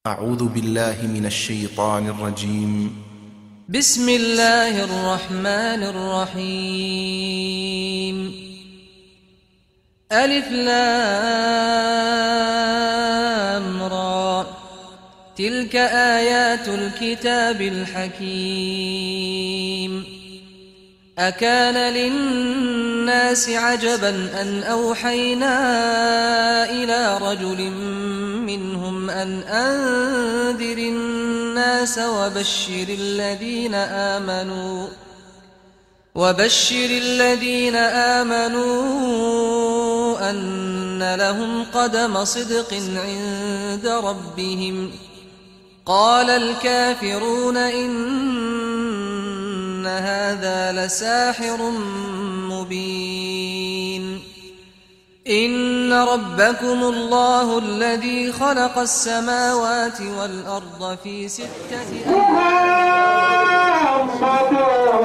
أعوذ بالله من الشيطان الرجيم بسم الله الرحمن الرحيم ألف لام را تلك آيات الكتاب الحكيم أكان للناس عجبا أن أوحينا إلى رجل منهم أن أنذر الناس وبشر الذين آمنوا وبشر الذين آمنوا أن لهم قدم صدق عند ربهم قال الكافرون إن هذا لساحر مبين إن ربكم الله الذي خلق السماوات والأرض في ستة أيام محمد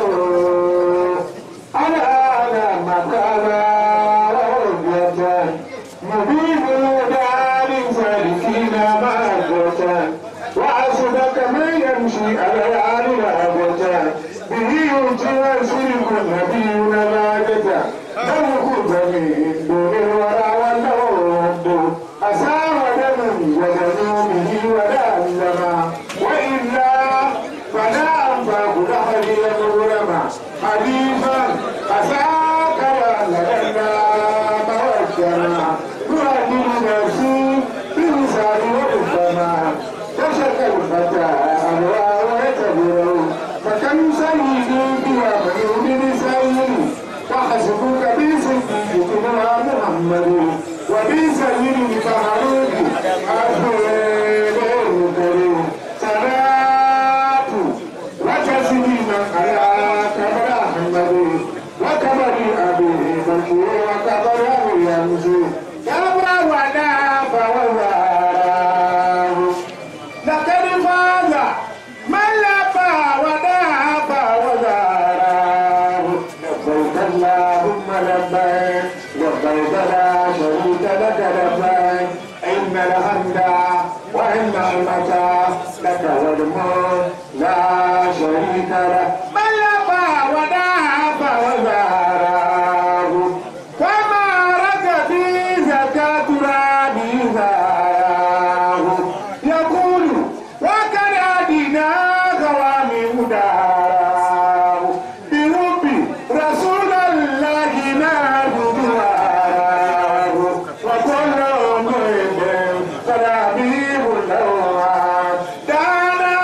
على مكانا رجة مبين دار سالكين مهجة وعصبك من يمشي على العالي رهبة به يؤتي ويسلك النبيون ماجة لو كنت من دون الورى والنود أسار دم ودنومه ولا أنما وإلا فلا أنفاق لحدي الغرما حديثا أساك لنا توجنا تؤدي نفسي بلسان وربما تشك الفتى أنواع ويتبره فكم سيد بها من سيد وحسبك بسيدنا محمد وبسيد فهروك أخير كريم صلاة وتسليما على كبر أحمد وكبر أبي بكر وكبر يمشي كبر ودا فوزاره لقد فاز من لبى وداب وزاره لبيك اللهم لبيك لبيك لا شريك لك لبيك إن الحمد وإن المتى لك والملك لا شريك لك من لبى وداب وزاره وما رك في زكاة ربي زاره يقول وكان أدينا قوامي داره بربي رسول الله نعبدواه وكل مؤمن فلبيب الأوعاد دانا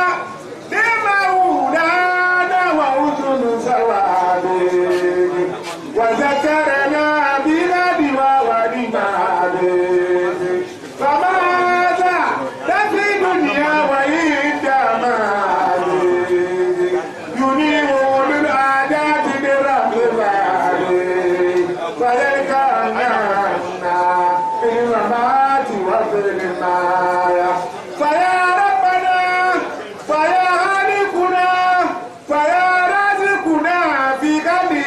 لمولانا وأذن سوابه وذكرنا بلاد وولماده فماذا تفي دنيا وعند ماله ينير للعادات برب ماله فيلقانا في الممات وفي المايا فيا ربنا فيا خالقنا فيا رازقنا في غني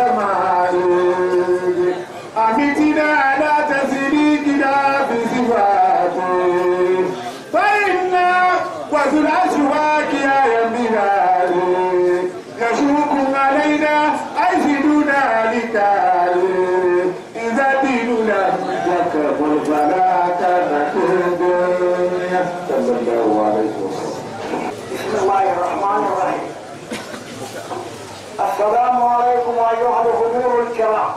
وسمائه أمتنا على تسليكنا بصفاته فإنا وذو الأشواك يا يمينالي يشوق علينا أيسدنا لكالي إذا دين لم يكبر فلا تنكر الدنيا صلى الله عليه وسلم بسم الله الرحمن الرحيم السلام عليكم أيها الحضور الكرام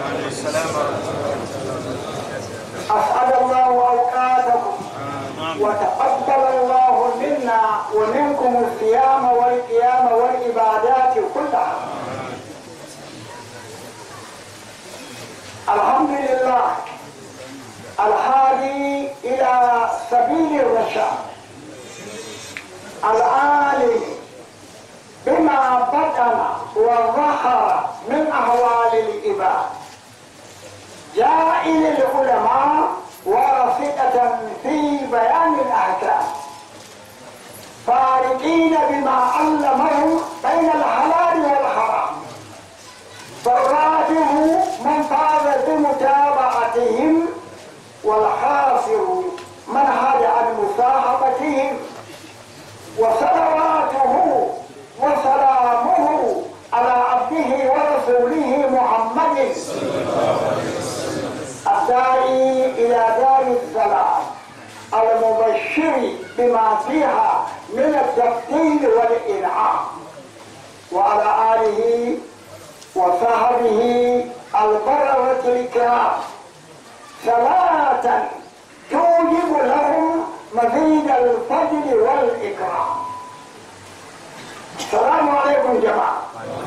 أسعد الله أوقاتكم وتقبل الله منا ومنكم الصيام والقيام والعبادات كلها الحمد لله الهادي إلى سبيل الرشاد العالم بما بطن وظهر من أهوال العباد جائل العلماء ورصدة في بيان الأحكام فارقين بما علمهم بين الحلال والحرام فالراجح من فاز بمتابعتهم والخاسر من هاد عن مصاحبة صلاتهم وصلواته وسلامه على عبده ورسوله محمد الداعي إلى دار السلام المبشر بما فيها من التفضيل والإنعام وعلى آله وصحبه البررة الكرام صلاة توجب لهم مزيد الفضل والإكرام السلام عليكم جماعة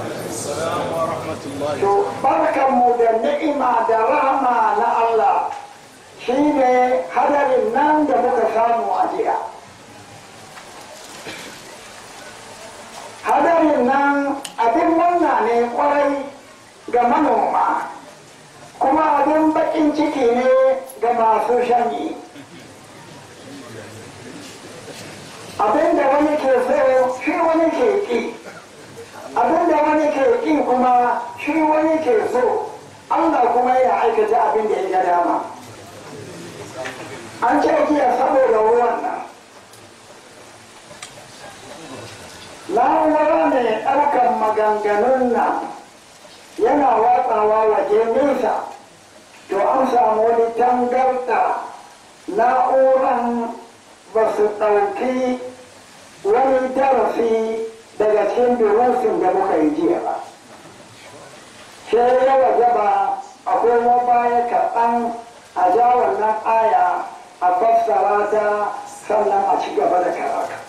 To barkanmu da ni'ima da rahama na Allah shi ne hadarin nan da muka samu a jiya. Hadarin nan abin murna ne kwarai ga manoma, kuma abin baƙin ciki ne ga masu shanyi. Abin da wani ke so shi wani ke ƙi. abin da wani ke ƙi kuma shi wani ke so Allah kuma ya aikata abin da ya ga dama an ce jiya saboda ruwan nan na'ura mai ɗaukar maganganun nan yana watsawa waje nesa to an samu wani tangarɗa na'uran ba su ɗauki wani darasi daga cikin durusin da muka yi jiya ba sai ya wajaba akwai wa baya kaɗan a ja wannan aya a fassara ta sannan a ci gaba da karatu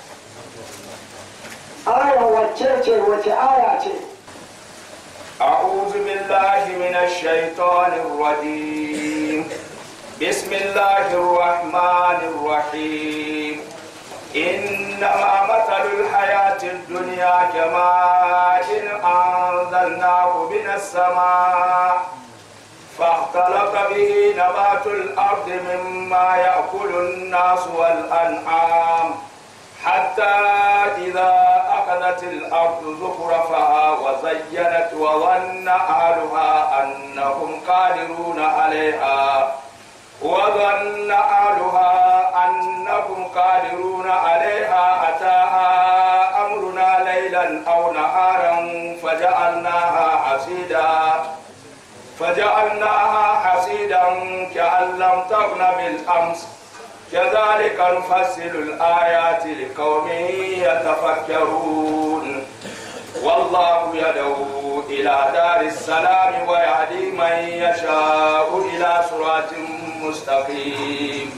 aya wacce ce wace aya ce أعوذ بالله من الشيطان الرجيم بسم الله الرحمن الرحيم إنما مثل الحياة الدنيا كماء أنزلناه من السماء فاختلط به نبات الأرض مما يأكل الناس والأنعام حتى إذا أخذت الأرض زخرفها وزينت وظن أهلها أنهم قادرون عليها وظن أهلها أنهم قادرون عليها أتاها أمرنا ليلا أو نهارا فجعلناها حسيدا فجعلناها حسيدا كأن لم تغن بالأمس كذلك نفصل الآيات لقوم يتفكرون والله يدعو إلى دار السلام ويهدي من يشاء إلى صراط مستقيم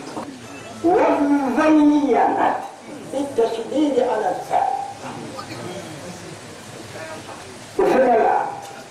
وزينت بالتشديد على الفعل بسم الله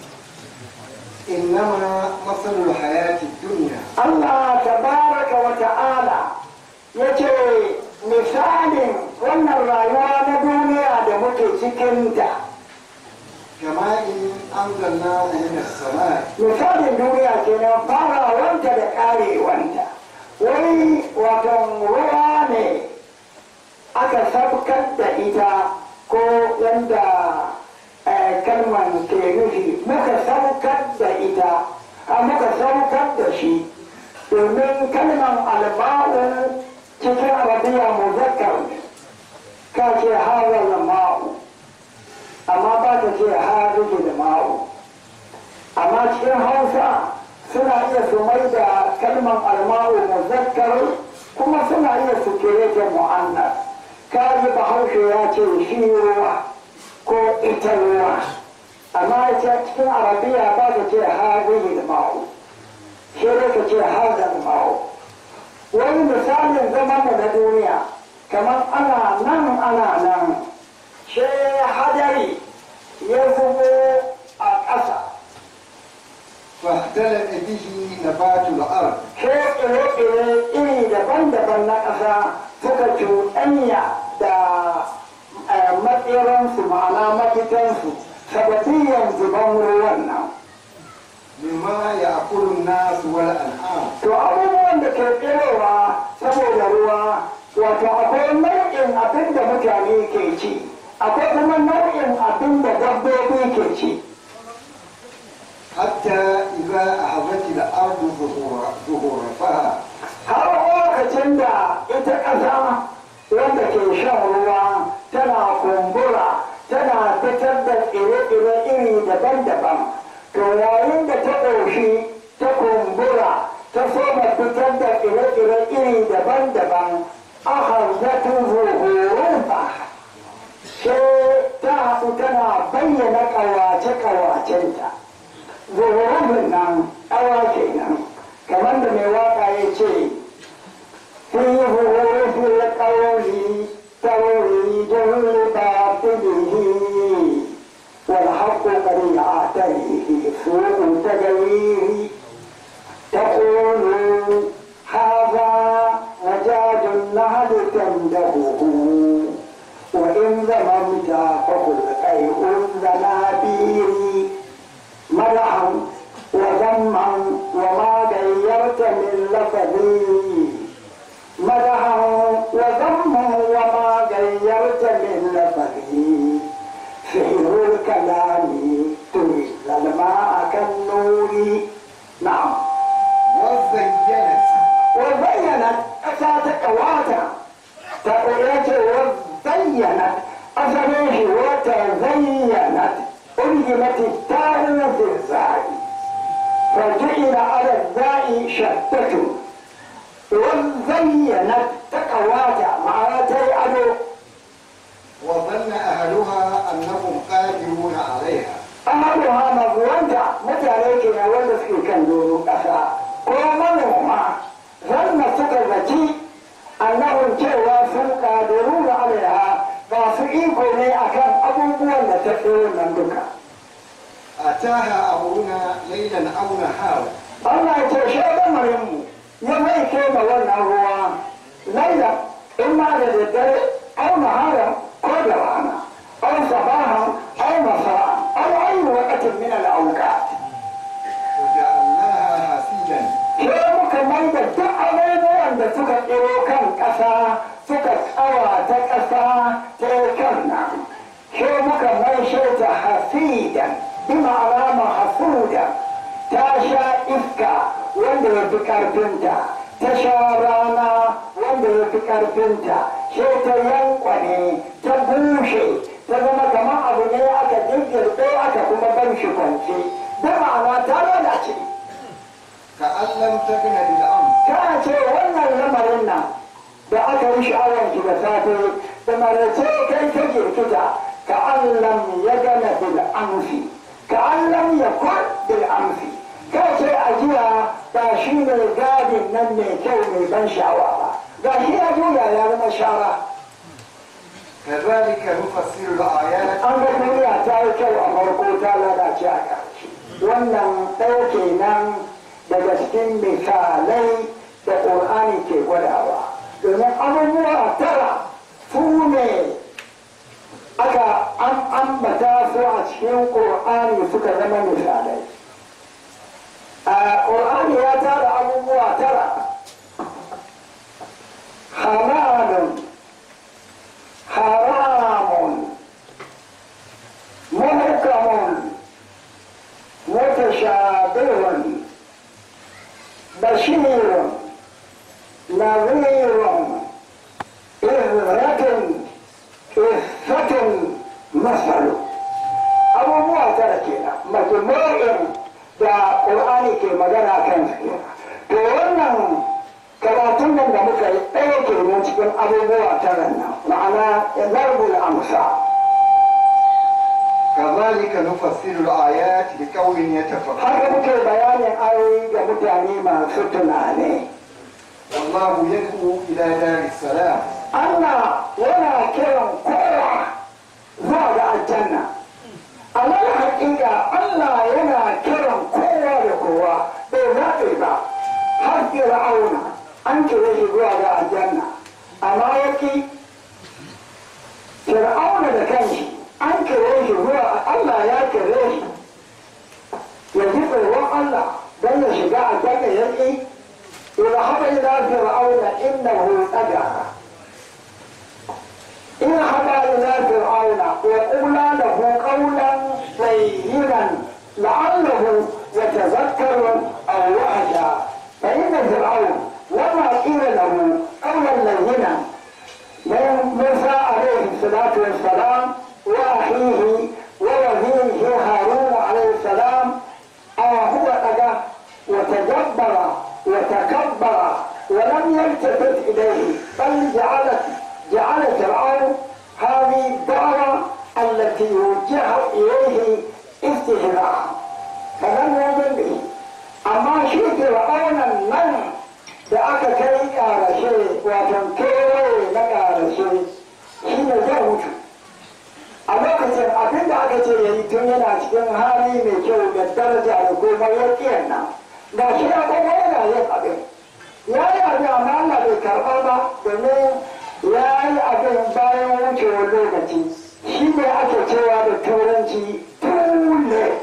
إنما مثل الحياة الدنيا Allah tabaraka wa ta'ala ya ce misalin wannan rayuwa na duniya da muke cikinta كماء أنزلناه من السماء misalin duniya kenan farawanta da karewanta wani watan ruwa ne aka sabkar da ita ko yadda eh, kalmar ke nufi muka saukar da ita a muka saukar da shi domin kalmar alba'u cikin arabiya muzakkar ne ka ce hawar ma'u amma ba ta ce hajji da ma'u amma cikin hausa suna iya su mai da kalmar alma'u muzakkar kuma suna iya su kere ta mu'annas kaji bahaushe ya ce shi ruwa ko ita ruwa amma ita cikin arabiya ba ta ce hajji da ma'u sai dai ka ce hazan ma'u wani misalin zaman mu na duniya kamar ana nan ana nan sai hadari ya zubo a ƙasa فاختلط به نبات الأرض sai tsire-tsire iri daban-daban na ƙasa suka cuɗanya da eh, matsiransu ma'ana mafitansu sabatiyan zuban ruwan nan مما يأكل الناس والأنعام to abubuwan da ke tsirowa saboda ruwa wato akwai nau'in abin da mutane ke ci akwai kuma nau'in abin da dabbobi ke ci حتى إذا أخذت الأرض ظهور- ظهورها har lokacin da ita ƙasa wanda ke shan ruwa tana kumbura tana fitar da tsire-tsire iri daban-daban to yayin da ta ƙoshi ta kumbura ta soma fitar da tsire-tsire iri daban-daban aka zata zuhurun ba sai ta haɗu tana bayyana ƙawace-ƙawacenta zuhurun nan ƙawa kenan kamar da mai waka ya ce fi zuhurun القول توريد لباطله والحق قد يعتريه سوء تجريه تقول هذا مجاز النهل تندهه وإن ذممت فقل قيء الزنابير مدحا وذما وما غيرت من لفظي مدحا وذما وما غيرت من لفظه سحر الكلام تريد الماء كالنور نعم وزينت وزينت أساتك واتا تقولت وزينت أسريه وتزينت ألزمت التاء في الزاي فجعل على الزاي شتة وزينت تقواتا معناتي أدو وظن أهلها أنهم قادرون عليها ahaluha mazuwanta mutane ke na wanda suke kan doron ƙasa ko manoma zanna suka zaci annahun cewa sun ƙadiru da alaiha ba su iko ne akan abubuwan da ta ɗoro nan duka أتاها أمرنا ليلا أو نهارا Allah ya ce shi lamarinmu ya mai kema wannan ruwa laila in ma da daddare au nahara ko da rana au sabahan au masa'an au ayi waqatin min al-awqat وجعلناها حسيدا sai muka mai da duk abubuwan da suka tsiro kan ƙasa suka tsawa ta ƙasa ta yi kan nan sai muka mai ta hasidan bi ma'ana hasuda ta sha iska wanda ya fi ƙarfinta ta sha rana wanda ya fi ƙarfinta sai ta yankwane ta bushe ta zama kamar abu ne aka jirgirɗe aka kuma bar shi kwance da ma'ana ta lalace كأن لم تغن بالأمس ta ce wannan lamarin nan da aka yi sha'awar ki da safe da marace kai ta girkita ka allam ya gana bil amsi ka allam ya kun bil amsi ka ce a jiya ba shi ne gadin nan mai kyau mai ban sha'awa ba ga shi ya juya ya zama shara كذلك نفسر الآيات an ga duniya ta yi kyau a farko ta lalace a ƙarshe wannan ɗaya kenan daga cikin misalai da ƙur'ani ke gwadawa domin abubuwa tara su ne aka an ambata su a cikin ƙur'ani suka zama misalai a ƙur'ani ya tara abubuwa tara halalun haramun محكم متشابه بشير نظير إذرة إفة مثل abubuwa tara kenan majmu'in da ƙur'ani ke magana kan su kenan to wannan karatun nan da muka yi ɗaya kenan cikin abubuwa tara nan ma'ana zarbul amsa كذلك نفسر الآيات لقوم يتفكرون haka muke bayanin ayoyi ga mutane masu tunani والله يدعو إلى دار السلام Allah yana kiran kowa zuwa ga aljanna a nan haƙiƙa Allah yana kiran kowa da kowa bai zaɓe ba har fir'auna an kira shi zuwa ga aljanna amma yaki fir'auna da kanshi an kira shi zuwa Allah ya kira shi ya ji tsoron Allah don ya shiga aljanna yaki اذهب إلى فرعون إنه طغى اذهب إلى فرعون وقولا له قولا لينا لعله يتذكر أو يخشى فإن فرعون لما قيل له قولا لينا ما الصلاة والسلام وأخيه ووزيره هارون عليه السلام هو أجا وتجبر وتكبر ولم يلتفت إليه بل جعلت جعل فرعون هذه الدعوة التي وجه إليه استهزاء فلم يؤمن به أما شيء فرعون من da aka kai ƙarashe wato kewaye na ƙarashe shi ne zai mutu a lokacin abin da aka ce ya yi tun yana cikin hali mai kyau da daraja da goma ya ƙiyar nan ga shi ya kuma yana yin abin ya yi abin amma Allah bai karɓa ba domin ya yi abin bayan wucewar lokaci shi ne ake cewa da turanci too late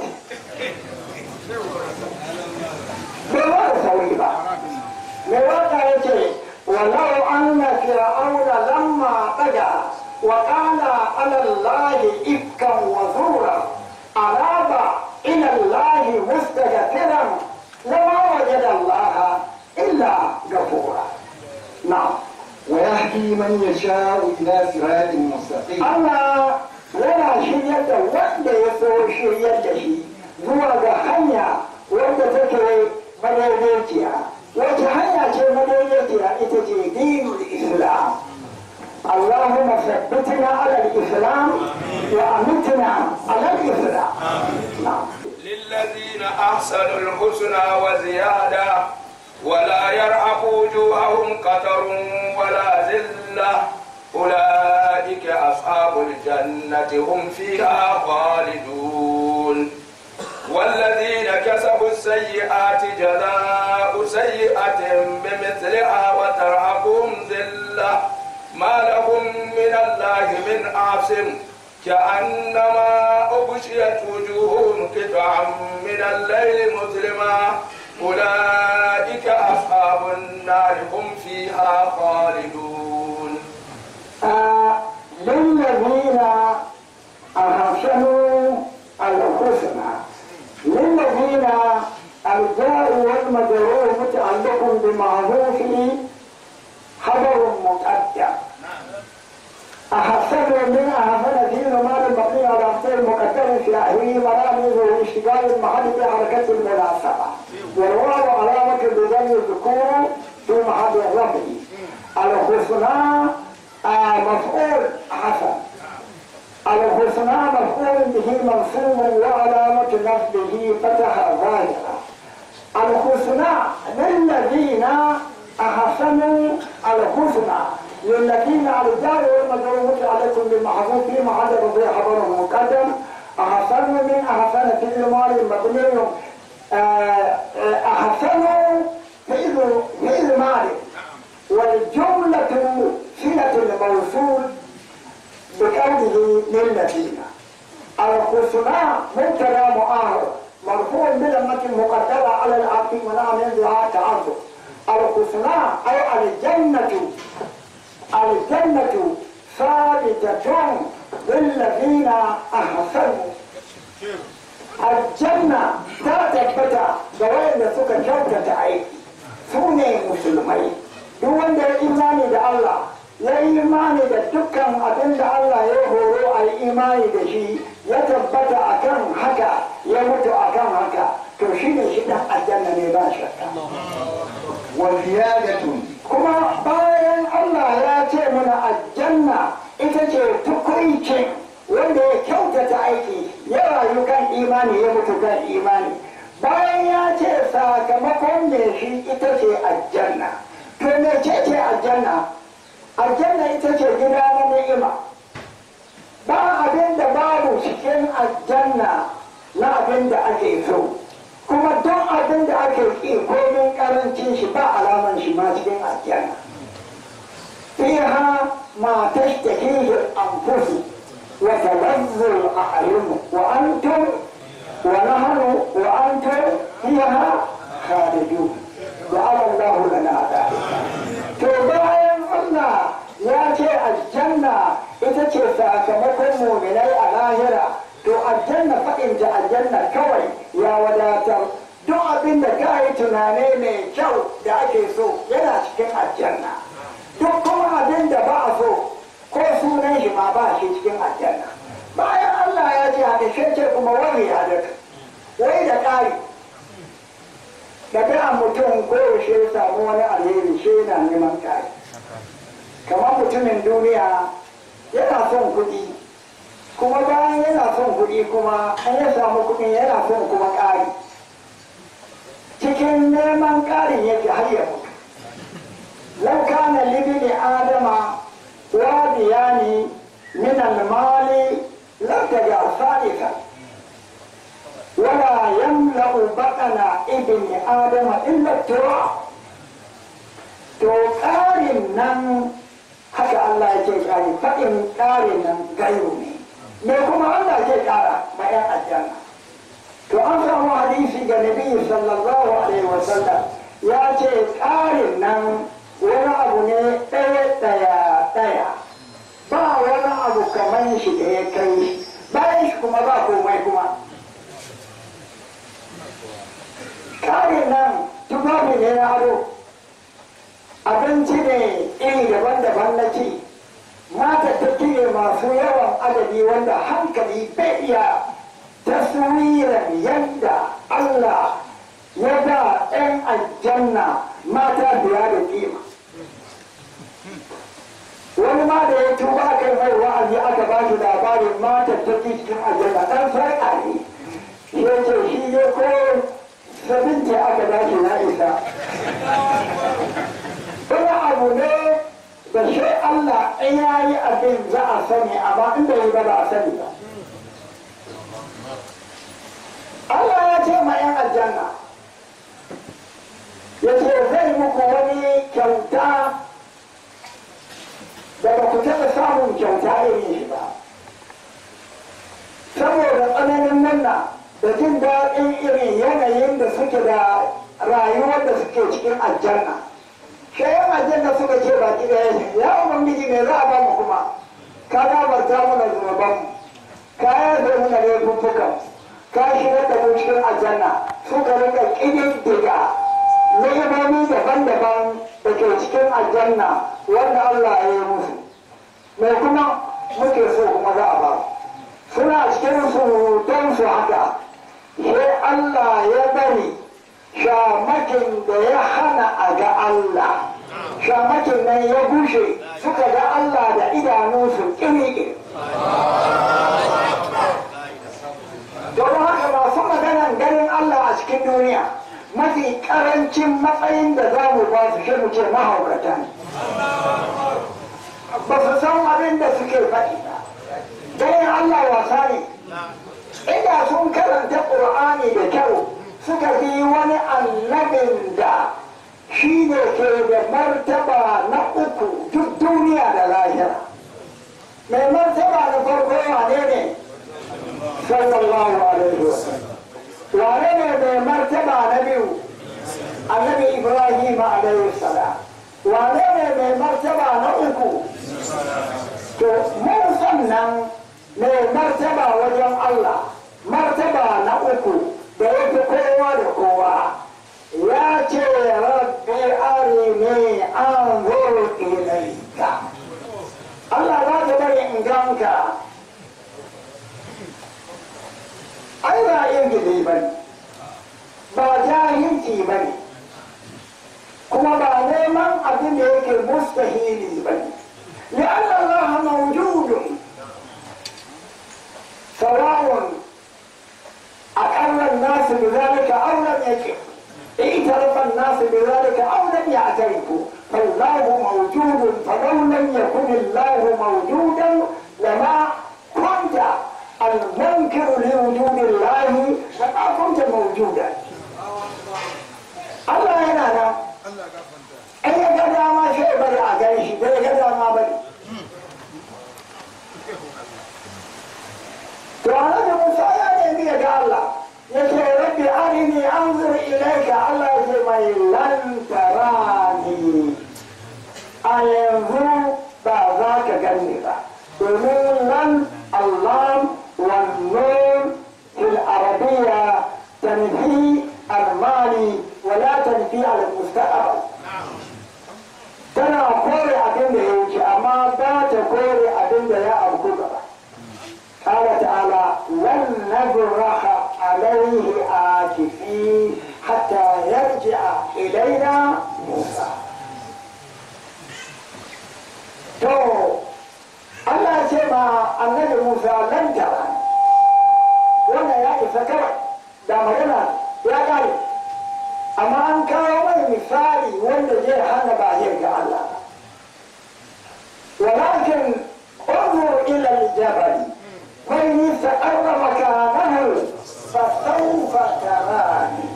bai ba da sauri ba mai waka ya ce walau an na fir'auna lamma ɗaga wa ƙala alallahi ifkan wa zura araba ilallahi mustaghfiran lama wajada allaha illa gafura na'am ويهدي من يشاء إلى صراط مستقيم Allah yana shiryar da wanda ya so shiryar da shi zuwa ga hanya wanda take madaidaiciya wace hanya ce madaidaiciya ita ce dinul islam اللهم ثبتنا على الاسلام وامتنا على الاسلام نعم للذين أحسنوا الحسنى وزيادة ولا يرهق وجوههم قتر ولا ذلة أولئك أصحاب الجنة هم فيها خالدون والذين كسبوا السيئات جزاء سيئة بمثلها وترهقهم ذلة ما لهم من الله من عاصم كأنما أغشيت وجوههم قطعا من الليل مظلما أولئك أصحاب النار هم فيها خالدون آه، للذين أحسنوا الحسنى للذين الجار والمجرور متعلق بمعروف خبر مقدم أحسن من أحسن في زمان المبني على أفعال مقدم في أهله مرامز واشتغال المحل بحركة المناسبة والواو علامة بذل الذكور في محل الرفع الحسنى آه، مفعول حسن الحسنى مفعول به منصوب وعلامة نصبه فتح ظاهرة الحسنى للذين أحسنوا الحسنى للذين على الدار والمجروح عليكم بالمحظوظ في محل رضي خبر مقدم أحسن من أحسن في المال مبني آه، آه، أحسنوا فعل فعل مال والجملة صلة الموصول بقوله للذين الحسنى مبتدا مؤخر مرفوع بلمة مقدرة على العقل منع من ذها تعذر الحسنى أي الجنة الجنة ثابتة للذين أحسنوا الجنة تثبت جوائز سكا كوكة أيدي سوني مسلمين duk wanda ya imani da Allah ya yi imani da dukkan abin da Allah ya horo a yi imani da shi ya tabbata akan haka ya mutu akan haka to shi ne shi dan aljanna ne ba shakka وزيادة kuma bayan Allah ya ce mana aljanna ita ce tukuncin wanda ya kyautata aiki ya rayu kan imani ya mutu kan imani bayan ya ce sakamakon ne shi ita ce aljanna to me ce ce aljanna aljanna ita ce gida na ni'ima ba abin da babu cikin aljanna na abin da ake so kuma don abin da ake ƙi komin ƙarancin shi ba alaman shi ma cikin aljanna fiha ma tashtahihi al-anfus wa talazzu al-a'yun wa antum wa nahnu wa antum fiha khalidun ja'ala Allahu lana dhalika to bayan Allah ya ce aljanna ita ce sakamakon muminai a lahira to aljanna faɗin ta aljanna kawai ya wadatar duk abin da ka yi tunani mai kyau da ake so yana cikin aljanna duk kuma abin da ba a so ko sunan shi shi ma ba shi cikin aljanna bayan Allah ya ce haka shi ce kuma wani ya da wai da ƙari daga mutum ko yaushe ya samu wani alheri shi yana neman ƙari kamar mutumin duniya yana son kuɗi kuma bayan yana son kuɗi kuma an ya samu kuɗi yana son kuma ƙari cikin neman ƙarin yake har ya mutu lau kana libni adama wadiyani min almali lartaja salisa ولا يملأ بطن ابن آدم إلا التراب to ƙarin nan haka Allah ya ce ƙari faɗin ƙarin nan gayo ne me kuma Allah ke ƙara ma 'yan aljanna to an samu hadisi ga nabi sallallahu alaihi wasallam ya ce ƙarin nan wani abu ne ɗaya ɗaya ɗaya ba wani abu kamar shi da ya kai bayan shi kuma ba komai kuma ƙarin nan tufafi ne na ado abinci ne iri daban-daban na ci mata ta ne masu yawan adadi wanda hankali bai iya taswiran yadda Allah ya ba 'yan aljanna mata biya da kima wani ma da ya tuba aka mai wa'azi aka ba shi labarin mata ta cikin aljanna dan sarƙa ne ya ce shi ne ko sabinci aka dace na isa wani abu ne da shi Allah in ya yi abin za a sani amma in bai yi ba ba a sani ba Allah ya ce ma 'yan aljanna ya ce zai muku wani kyauta da ba ku taɓa samun kyauta irin shi ba saboda tsananin nanna da jin daɗin irin yanayin da suke da rayuwar da suke cikin aljanna shayan aljanna suka ce baki ɗaya ne ya ubangiji me za a ba mu kuma ka gabarta mana zunubanmu ka yafe mana laifuffukan ka shigar da mu cikin aljanna suka rinka ƙididdiga ni'imomi daban-daban da ke cikin aljanna wanda Allah ya yi musu mai kuma muke so kuma za a ba suna cikin surutan su haka sai Allah ya bari shamakin da ya hana a ga Allah shamakin nan ya gushe suka ga Allah da idanunsu ƙiri don haka masu maganan ganin Allah a cikin duniya mafi karancin matsayin da za mu ba su shi mu ce mahaukata ne ba su san abin da suke faɗi ba ganin Allah wasa ne inda sun karanta ƙur'ani da kyau suka bi wani annabin da shi ne ke da martaba na uku duk duniya da lahira mai martaba na farko wane ne sallallahu alaihi wasallam wane ne mai martaba na biyu annabi ibrahim alaihi salam wane ne mai martaba na uku to mun sannan mai martaba wajen allah martaba na uku da ya fi kowa da kowa ya ce rabbi arini an zuru ilaika allah za ta bari in ganka ai ba ingili ba ne ba jahilci ba ne kuma ba neman abin da yake mustahili ba ne لأن الله موجود سواء أقر الناس بذلك أو لم يكن اعترف الناس بذلك أو لم يعترفوا فالله موجود فلو لم يكن الله موجودا لما كنت المنكر لوجود الله لما كنت موجودا الله هنا أنا أي قد ما شيء بل أعجيش بل قد ما بل وعلى موسى يا نبي الله يقول ربي أرني أنظر إليك الله يقول لن تراني أينظر بعضك جنبا ومن لن الله والنور في العربية تنفي المال ولا تنفي على المستقبل tana kore abin da ya wuce amma ba ta kore abin da ya sa kawai da magana ya kare amma an kawo mai misali wanda zai hana ba zai ga Allah ولكن انظر الى الجبل فان استقر مكانه فسوف تراني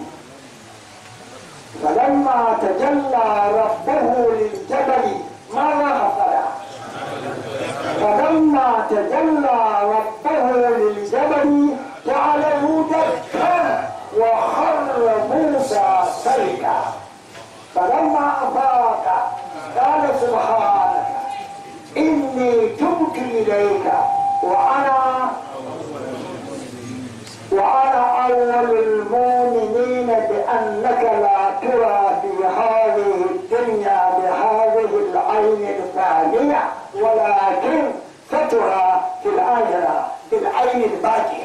فلما تجلى ربه للجبل ماذا حصل فلما تجلى ربه للجبل جعله دكا وخر موسى سيكا فلما افاق قال سبحانك اني تبت اليك وانا وأنا أول المؤمنين بأنك لا ترى في هذه الدنيا بهذه العين الثانية ولكن سترى في الآخرة بالعين الباقية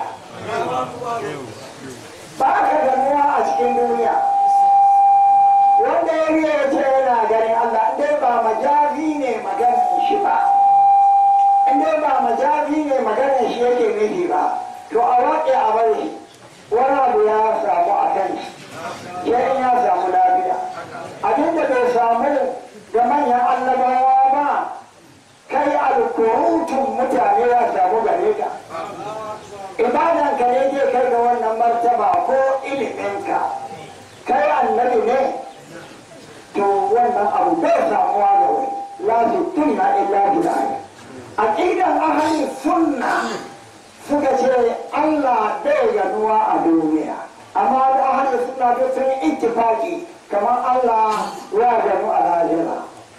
baka ganuwa a cikin duniya wanda ya riya ce yana ganin Allah dai ba majazi ne maganin shi ba in dai ba majazi ne maganin shi yake nufi ba to a waƙe a bari wani abu ya samu a kan shi ya in ya samu lafiya abin da bai samu da manyan annabawa ba kai alkurutun mutane ya samu gare ka ibadan ka ne zai kai ga wannan martaba ko iliminka kai annabi ne to wannan abu bai samuwa da wani la su tunna illa bilahi aqidan ahli sunna suka ce Allah bai ganuwa a duniya amma da ahli sunna duk sun yi ittifaki kamar Allah ya ganu a lahira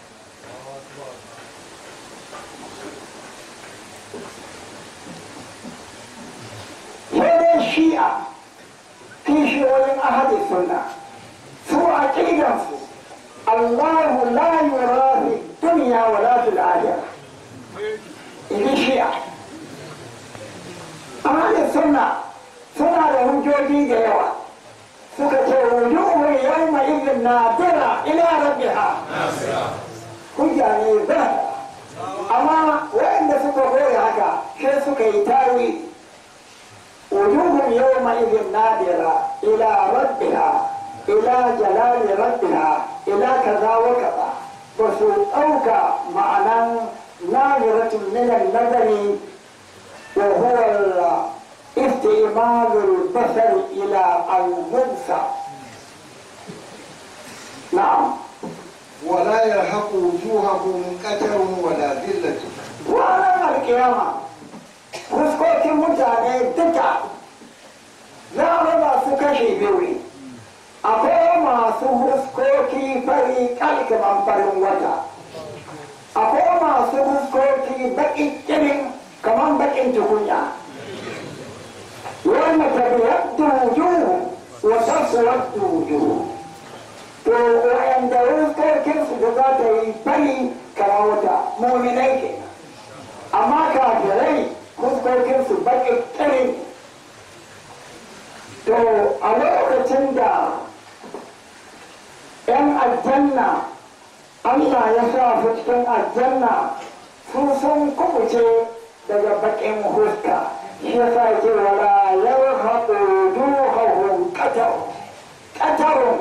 sai dai shi'a kishiyoyin ahli sunna su aqidansu Allah la yura fi dunya wala fil akhirah in shi'a ahalin sunna suna da hujjoji da yawa suka ce wujuhun yawma idin nadira ila rabbiha hujja ne ba amma waɗanda suka goya haka sai suka yi tawi wujuhun yawma idin nadira ila rabbiha ila jalali rabbiha ila kaza wa kaza ba su ɗauka ma'anan nadiratun minan nazari وهو استعمال البصر إلى المنسى نعم ولا يرهق وجوههم قتر ولا ذلة ranar alkiyama fuskokin mutane duka za a raba su kashe biyu ne akwai masu fuskoki fari kalkaman farin wata akwai masu fuskoki baƙin kirin kamar baƙin tukunya wanda tabiyaddu wujuhu wa taswaddu wujuhu to wa'anda fuskokinsu da za ta yi fari kamar wata muminai kenan amma kafirai fuskokinsu baƙin ƙirin to a lokacin da 'yan aljanna Allah ya sa su cikin aljanna su sun kubuce daga baƙin huska shi ya sa ke wala yau haɗu duhahun ƙatar ƙatarun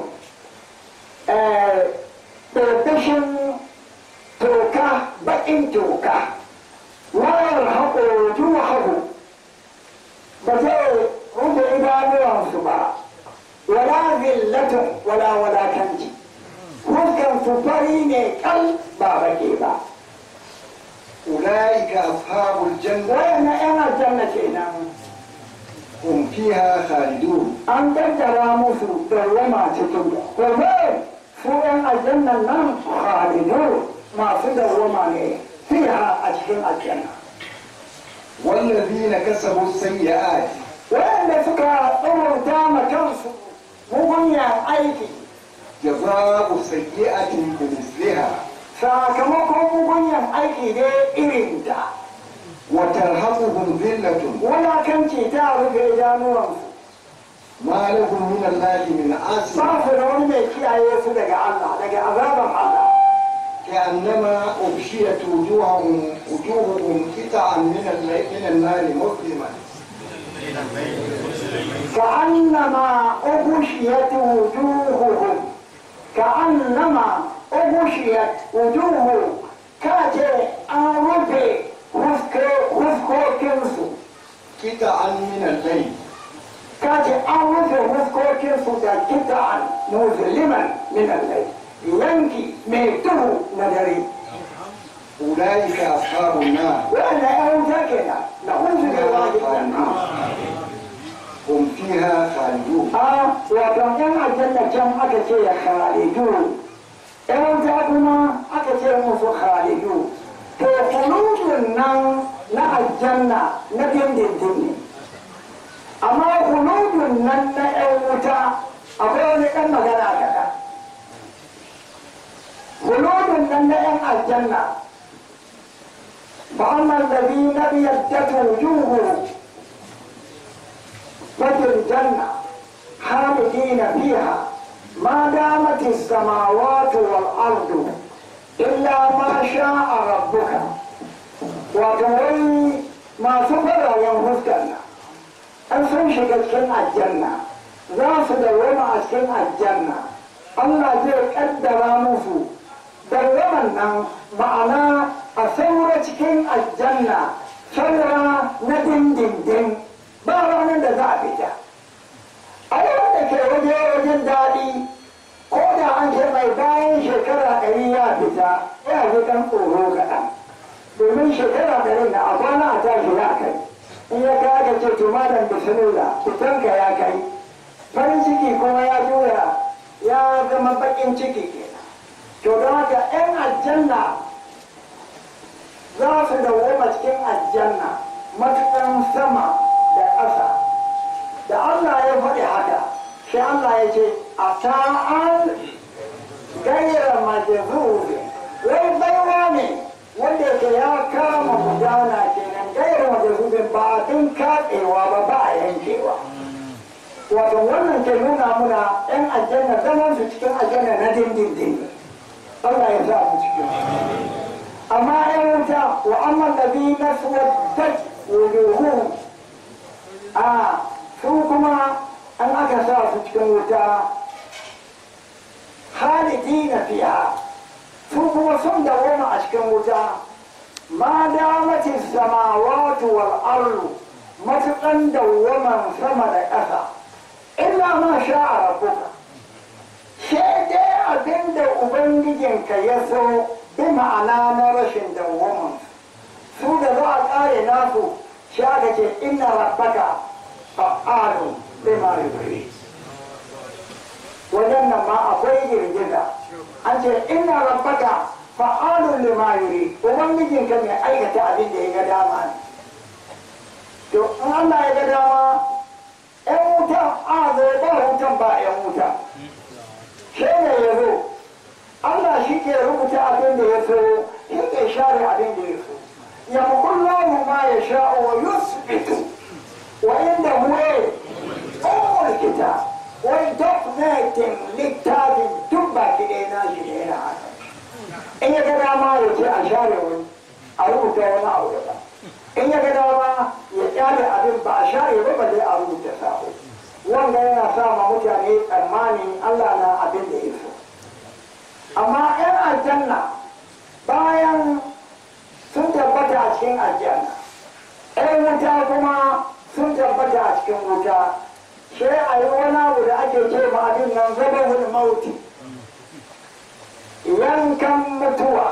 ɗarfishin toka baƙin toka wayar haƙo duhahu ba zai rufe idanuwansu ba wala zillatun wala walakanci huskan su fari ne kal ba baƙi ba أولئك أصحاب الجنة wayan yan aljanna kenan هم فيها خالدون an kaddara musu dawwama cikin da kuma su yan aljannan nan khalidu masu dawwama ne fiha a cikin aljanna والذين كسبوا السيئات wayanda suka tsorata ma kansu mugunyan aiki جزاء سيئة بمثلها sakamakon mugunyan aiki ne irin ta وترهقهم ذلة wulakanci ta rufe idanuwansu ما لهم من الله من عاصم ba su da wani mai kiyaye su daga Allah daga azaban Allah كأنما أغشيت وجوههم وجوههم قطعا من الليل من النار مسلما كأنما أغشيت وجوههم كأنما أغشيت وجوههم كاتي أنرفي وفكو كنسو قطعا من الليل kace an rufe fuskokinsu da kita'an muzliman min allai yanki mai duhu na dare أولئك أصحاب النار wanda ya wuta kenan na hunzu da wani هم فيها خالدون a wato yan aljanna can aka ce ya khalidu yan wuta kuma aka ce musu khalidu to kulubun nan na aljanna na dindindin ne amma kulubun nan na yan wuta akwai wani ɗan magana kaɗan kulubun nan na yan aljanna فأما الذين ابيضت وجوههم وفي الجنة خالدين فيها ما دامت السماوات والأرض إلا ما شاء ربك وتوي ما سفر ينفذ الجنة أن سنشق الجنة الجنة ذات دوما الجنة الجنة الله زي قدر musu dawaman nan ma'ana a saura cikin aljanna saura na dindindin ba ranar da za a fita a yawan da ke waje wajen daɗi ko da an ce mai bayan shekara ɗari ya fita ya fi ɗan tsoro kaɗan domin shekara ɗari na a kwana a tashi ya kai in ya kai aka ce to malam bismillah fitanka ya kai farin ciki kuma ya juya ya zama baƙin ciki kenan to don haka 'yan aljanna za su dawoma cikin aljanna matuƙan sama da ƙasa da Allah ya faɗi haka sai Allah ya ce a ta'an gaira majazubi wai baiwa ne wanda ke ya kama gudana kenan gaira majazubin ba abin katsewa ba ba a yankewa wato wannan ke nuna muna 'yan aljanna zaman su cikin aljanna na dindindin Allah ya sa mu cikin amma ‘yan wuta wa amma labi na suwaddat wujuhu a su kuma an aka sa su cikin wuta halidi na fiya su kuma sun dawoma a cikin wuta ma damati samawatu wal ardu matuƙan dawwaman sama da ƙasa illa ma sha a rabbuka sai dai abin da ubangijinka ya so bi ma'ana na rashin dawwaman su da za a ƙare nasu shi aka ce inna rabbaka fa'alu bima yuri wajen nan ma akwai girgiza an ce inna rabbaka fa'alu lima yuri ubangijinka mai aikata abin da ya ga dama ne to in Allah ya ga dama ‘yan wuta a zai ba wutan ba ‘yan wuta shi ne ya zo Allah shi ke rubuta abin da ya so shi ke share abin da ya so ya mukullahu ma ya sha wa yusbitu wa inda huwe umul kita wai documentin littafin duk baki ɗaya na shi ne yana haka in ya ga dama ya ce a share wani a rubuta wani abu da ba in ya ga dama ya kyale abin ba a share ba ba zai a rubuta sabo wanda yana sa ma mutane tsammani Allah na abin da ya so amma 'yan aljanna bayan sun tabbata a cikin aljanna 'yan wuta kuma sun tabbata a cikin wuta sai a yi wani abu da ake ce ma abin nan zabahul mauti yankan mutuwa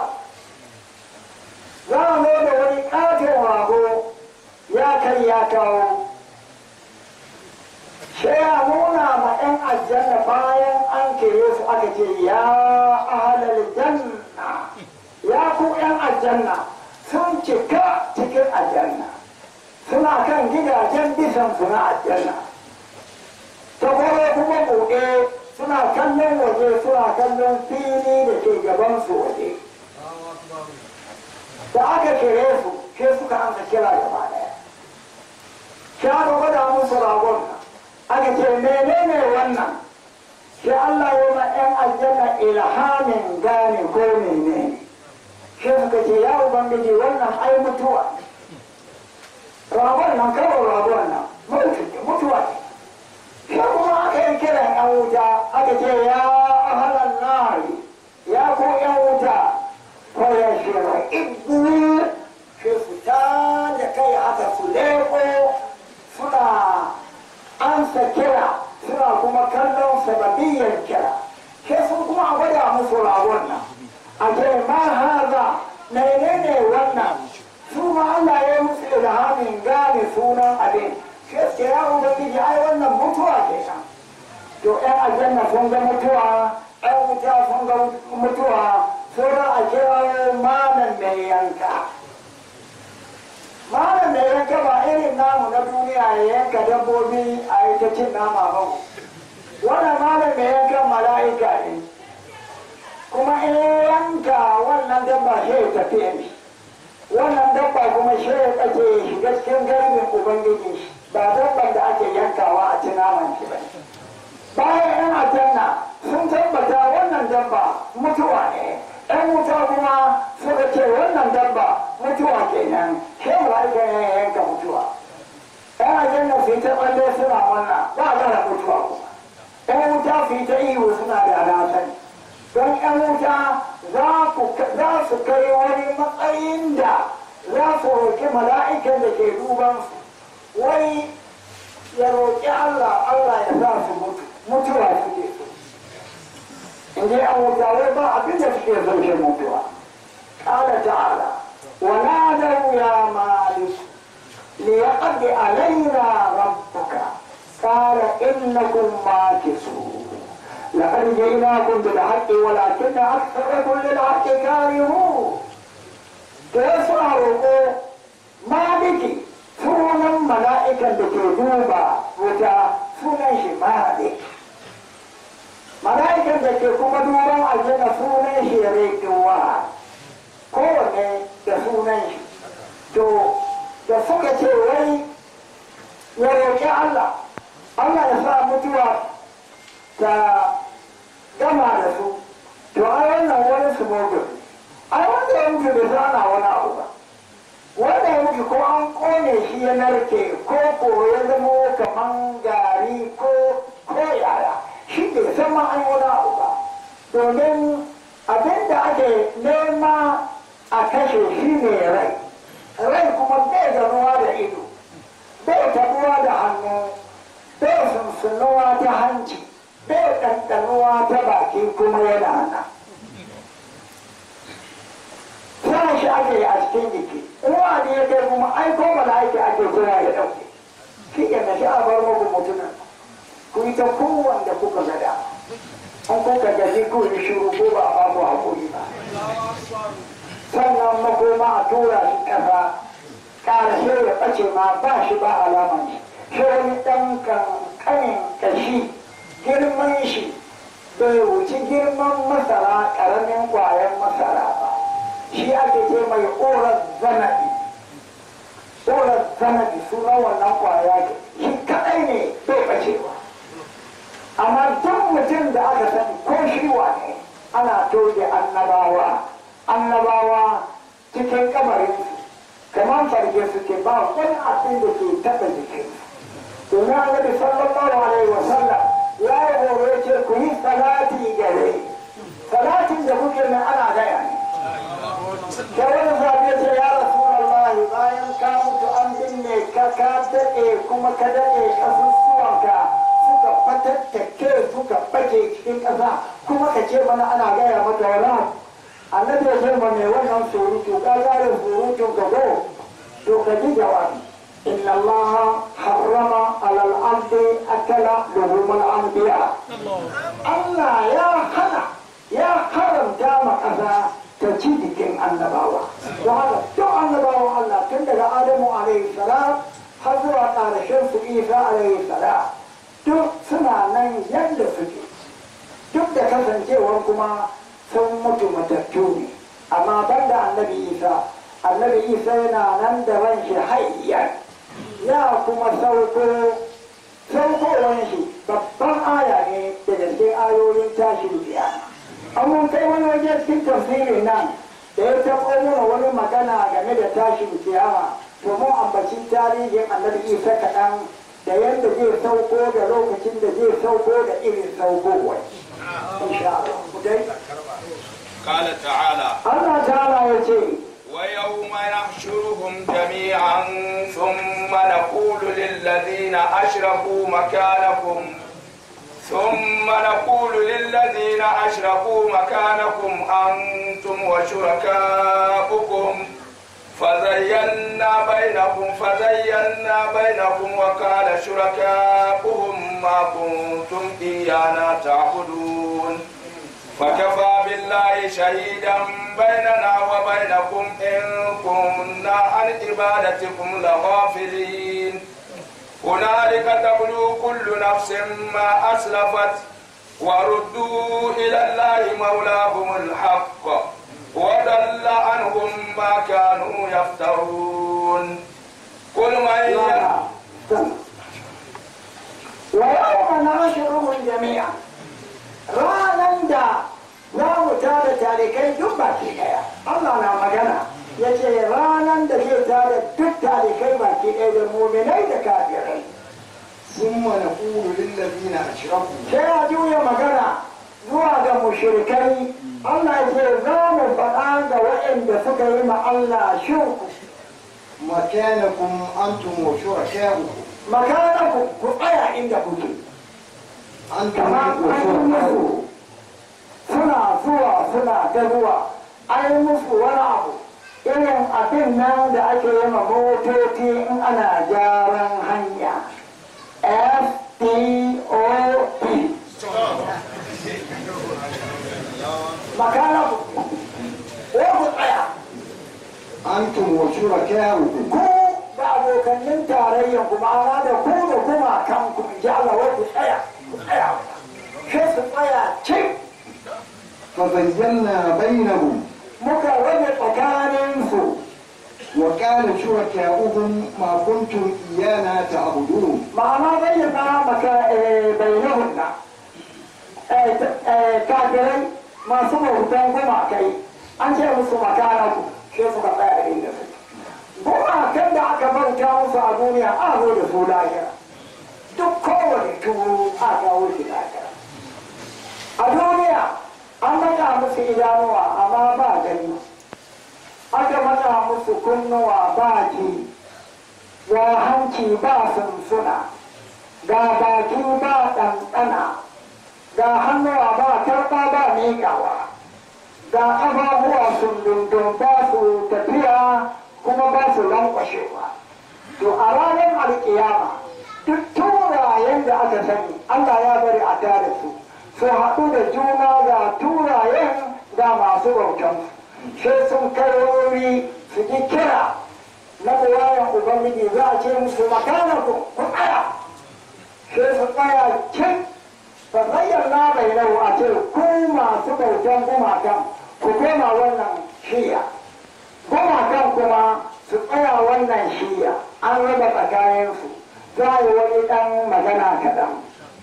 za a zo da wani ƙaton rago ya kai ya kawo sai a nuna ma 'yan aljanna bayan an kere su aka ce ya ahalar janna ya ku 'yan aljanna sun cika cikin aljanna suna kan gidajen bisan suna aljanna ta kwaye kuma buɗe suna kallon waje suna kallon fili da ke gabansu waje da aka kere su sai suka amsa kira gaba daya sai aka gwada musu ragon nan aka ce menene wannan sai Allah ya ma 'yan aljanna ilhamin gane ko menene sai suka ce ya ubangiji wannan ai mutuwa ragon nan kawai ragon nan mutuwa ne wuta aka ce ya ahalan nari ya ku yan wuta ko ya shira ibu ke fita da kai haka su leko suna ansa kira suna kuma kallon sababiyyar kira ke sun kuma a gwada musu rawon nan a ce ma haza menene wannan su ma Allah ya yi musu ilhamin gane sunan abin ke ce ya ubangiji ai wannan mutuwa ke nan to ƴan aljanna sun ga mutuwa ƴan wuta sun ga mutuwa sauran a kira malam mai yanka malam mai yanka ba irin namu na duniya ya yanka dabbobi a yi ta cin nama ba wannan malam mai yankan mala'ika ne kuma in yanka wannan dabba shi ya tafi ne wannan dabba kuma shi ya kace ya shiga cikin garbin ubangiji ba dabban da ake yankawa a ci naman shi ba bayan yan aljanna sun tabbata wannan dabba mutuwa ne yan wuta kuma suka ce wannan dabba mutuwa kenan shi mala'ika ne ya yanka mutuwa yan aljanna su yi ta tsalle suna wannan ba gara mutuwa kuma yan wuta su yi ta ihu suna da sani don yan wuta za su kai wani matsayin da za su roƙi mala'ikan da ke duban su wai ya roƙi Allah Allah ya sa su mutu mutuwa suke so in ji an wuta wai ba abin da suke so shi mutuwa ƙala ta'ala wa nadaw ya malik li yaqdi alaina rabbuka qala innakum makithun لقد جئناكم بالحق ولكن أكثركم للحق كارهون تسمع روكو ما بكي sunan mala'ikan da ke duba wuta sunan shi malik mala'ikan da ke kuma duban aljanna sunan shi rekiwa kowane da sunan shi to da suka ce wai ya roƙi Allah Allah ya sa mutuwa ta gama da su to ai wannan wani su mogun ai wanda ya mutu da zana wani abu ba wanda ya mutu ko an kone shi ya narke ko ko ya zama kaman gari ko ko yaya shi bai san ma an wani abu ba domin abin da ake nema a kashe shi ne rai rai kuma bai ganuwa da ido bai tabuwa da hannu bai sunsunuwa ta hanci bai ɗanɗanuwa ta baki kuma yana nan sa shi ake a cikin jiki ruwa ne ya kai kuma ai ko mala'ika ake kira ya ɗauke shi ke na sha bar muku mutumin ku yi ta kowanda kuka gada an kuka gaji ku yi shiru ko ba a ba ku haƙuri ba sannan makoma a tura shi ƙasa ƙarashe ya ɓace ma ba shi ba alaman shi shi wani ɗan kankanin ƙashi girman shi bai wuci girman masara ƙaramin ƙwayan masara ba shi ake ce mai ƙorar zanabi ƙorar zanabi sunan wannan ƙwaya ke shi kaɗai ne bai ɓacewa amma duk mutum da aka sani ko shi wane ana toge annabawa annabawa cikin kamarinsu kamar farge suke ba wani abin da ke taɓa jikinsu domin annabi sallallahu alaihi wa sallam ya yi horo ya ce ku yi salati gare salatin da kuke nan ana gaya ne da wani zaɓe ce ya rasu Allah bayan ka mutu an binne ka ka daɗe kuma ka daɗe ƙasusuwanka suka fatattake suka ɓace cikin ƙasa kuma ka ce mana ana gaya maka wala annabi ya ce ma mai wannan surutu ka gane surutun ka go to ka ji jawabi إن الله حرم على الأرض أكل لحوم الأنبياء الله يا خنا يا حرم دام كذا تجد كن النبوة وهذا تو النبوة الله تندل آدم عليه السلام حضر على شمس عيسى عليه السلام تو سنا نين يند سكي duk da kasancewar kuma sun mutu matattu ne amma banda annabi isa annabi isa yana nan da ran shi hayyar ya kuma sauko saukowar shi babban aya ne daga cikin ayoyin tashin biya an kai wani waje cikin tafsirin nan da ya taɓo mana wani magana game da tashin kiyama to mun ambaci tarihin annabi isa kaɗan da yadda zai sauko da lokacin da zai sauko da irin saukowar insha Allah ku dai قال تعالى Allah ta'ala ya ce ويوم نحشرهم جميعا ثم نقول للذين أشركوا مكانكم ثم نقول للذين أشركوا مكانكم أنتم وشركاؤكم فزينا بينهم فزينا بينهم وقال شركاؤهم ما كنتم إيانا تعبدون فكفى بالله شهيدا بيننا وبينكم إن كنا عن عبادتكم لغافلين هنالك تبلو كل نفس ما أسلفت وردوا إلى الله مولاهم الحق وضل عنهم ما كانوا يفترون قل من ي- ويوم نحشرهم جميعا ranan da za mu tara talikai duk baki daya Allah na magana ya ce ranan da zai tara duk talikai baki daya da muminai da kafirai ثم نقول للذين أشركوا sai a juya magana zuwa ga mushrikai Allah ya ce za mu faɗa ga waɗanda suka yi ma Allah shirku مكانكم أنتم وشركاؤكم makana ku ku tsaya inda kuke أنتم kamar an yi وشركاؤكم musu suna zuwa suna ta zuwa an yi musu wani abu irin abin nan da ake yi ma motoci in ana gyaran hanya F-T-O-P makana ku ko ku tsaya أنتم وشركاؤكم ku da abokannin tarayyan ku ma'ana da ku da kuma kan ku ji Allah wai ku tsaya ku tsaya sai su tsaya cik فزينا بينهم muka rage tsakaninsu وقال شركاؤهم ما كنتم إيانا تعبدون ma'ana bayyana maka bayyana kafirai masu bautan gumakai an ce musu makana ku sai suka tsaya inda su gumakan da aka bauta musu a duniya a zo da su lahira duk kowane tuwo a kawo shi lahira a duniya an mata musu idanuwa amma ba gani aka mata musu kunnuwa ba ji ga hanci ba sunsuna ga baki ba ɗanɗana ga hannuwa ba karɓa ba miƙawa ga ƙafafuwa sun dundun ba su tafiya kuma ba su lankwashewa to a ranar alƙiyama duk turayen da aka sani Allah ya bari a tare su su haɗu da juna ga turayen ga masu bautansu sai sun kai wuri su ji kira na buwayen ubangiji za a ce musu makana ku ku tsaya sai su tsaya cin ba zayyana mai nau a ce ku masu bautan gumakan ku koma wannan shiya gumakan kuma su tsaya wannan shiya an raba tsakaninsu za a yi wani ɗan magana kaɗan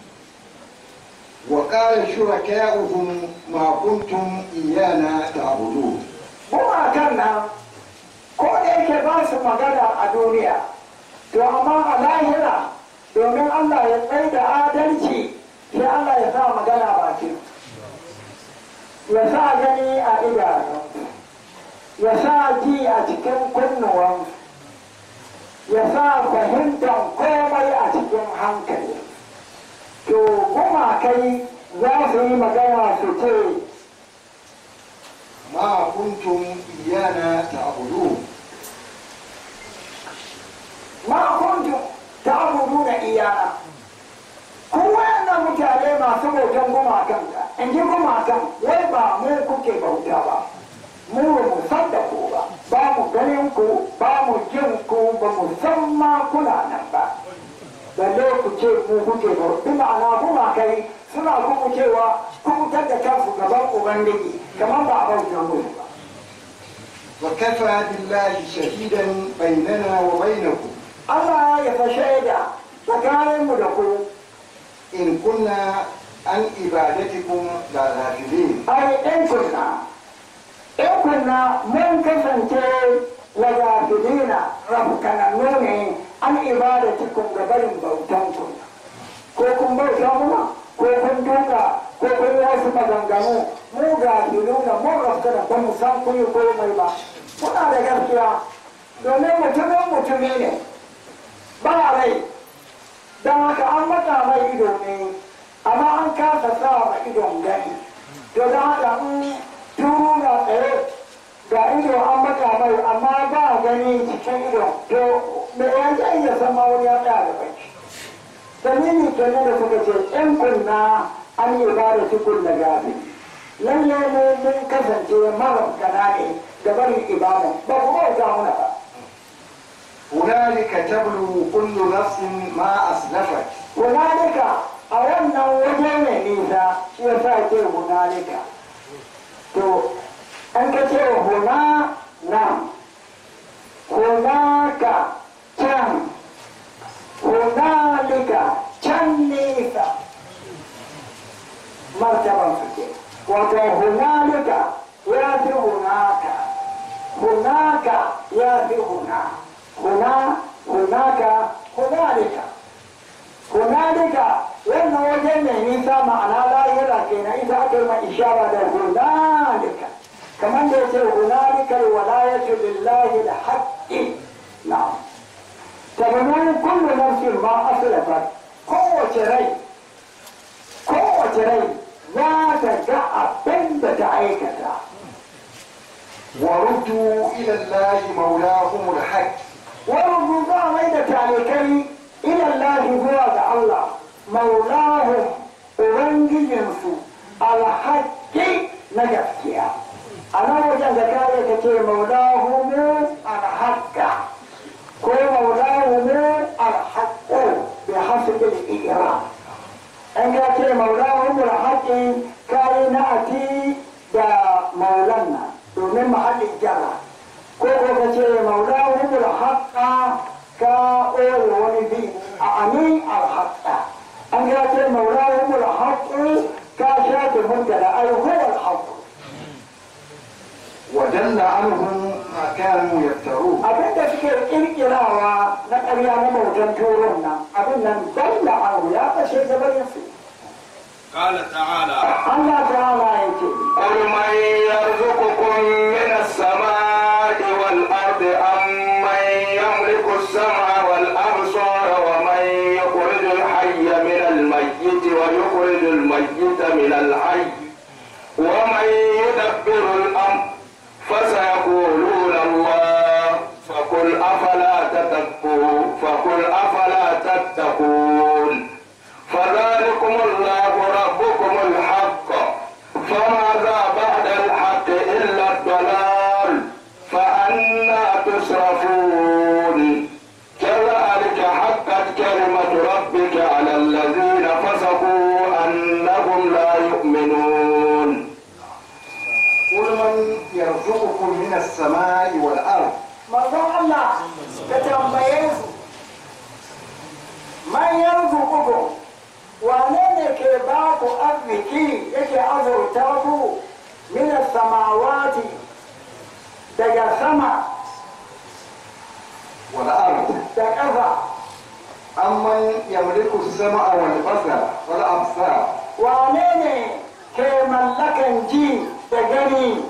وقال شركاؤهم ما كنتم إيانا تعبدون gumakan nan ko da yake ba su magana a duniya to amma a lahira domin Allah ya tsaye da adalci sai Allah ya sa magana baki ya sa gani a idanu ya sa ji a cikin kunnuwan ya sa fahimtar komai a cikin hankali to gumakai za su yi magana su ce ما كنتم إيانا تعبدون ma kuntum ta'buduna iyana ku wayannan mutane masu bautan gumakan da in ji gumakan wai ba mu kuke bauta ba mu ba mu san da ku ba ba mu ganin ku ba mu jin ku ba mu san ma kuna nan ba balle ku ce mu kuke bauta bi ma'ana gumakai suna kuma cewa kubutar da kansu gaban ubangiji kamar ba a bauta musu ba وكفى بالله شهيدا بيننا وبينكم Allah ya fa shaida tsakaninmu da ku إن كنا عن عبادتكم لغافلين ai ɗan kunna ɗan kunna mun kasance wa gafilina rabkanannu ne an ibadatikum ga barin bautan ku ko kun bauta muna ko kun duka ko kun yi wasu maganganu mu gafiluna mun rafkana ba mu san kun yi komai ba muna da gaskiya domin mutumin mutumi ne ba rai don haka an mata mai ido ne amma an kasa sa ma idon gani to don haka in turu na tsaye ga ido an mata mai amma ba gani cikin idon to me ya zai iya san ma wani ya tsaya da bai dalili kenan da suka ce in kunna an yi ba da tukun da gafi lalle mu mun kasance marabkana ne da barin ibada ba ku bauta muna ba هنالك تبلو كل نفس ما أسلفت hunalika a wannan waje mai nisa shi ya sa ce hunalika to an ka ce huna na hunaka can hunalika can nisa martaban su ke wato hunalika ya fi hunaka hunaka ya fi huna huna hunaka hunalika hunalika wannan wajen mai nisa ma'ana lahira kenan ita aka yi ma ishara da hunalika kamar da yace hunalika alwalayatu lillahi alhaqqi na'am tabanu kullu nafsin ma aslafat kowace rai kowace rai za ta ga abin da ta aikata وردوا إلى الله مولاهم الحق wani za mai da talikai ilallahi zuwa ga Allah maulahum ubangijinsu alhaƙi na gaskiya a nan wajen da kare ka ce maulahumu alhaƙa ko maulahumu alhaƙo bi hasbil ira an ka ce maulahumu alhaƙi kare na ati da maulanna domin mahallin jara ko ko ka ce maulahum alhaqqa ka ore wani bi a amin alhaqqa an ga ce maulahum alhaqqu ka shafe mubtada ay huwa alhaqq ودل عنهم ما كانوا يفترون abin da suke kirkirawa na ƙarya na bautan turon nan abin nan dalla anhu ya kashe gaban su قال تعالى Allah ta'ala yake قل من يرزقكم من السماء والأرض أم من يملك السمع والأبصار ومن يخرج الحي من الميت ويخرج الميت من الحي ومن يدبر الأمر فسيقولون الله فقل أفلا تتقون فقل أفلا تتقون فذلكم الله ربكم الحق فماذا بعد الحق إلا الضلال فأنا تصرفون كذلك حقت كلمة ربك على الذين فسقوا أنهم لا يؤمنون قل من يرزقكم من السماء والأرض manzon Allah ka tambaye su man yarzuqukum wane ne ke ba ku arziki yake azurta ku min samawati daga sama والأرض da ƙasa أمن يملك السمع والبصر والأبصار wane ne ke mallakan ji da gani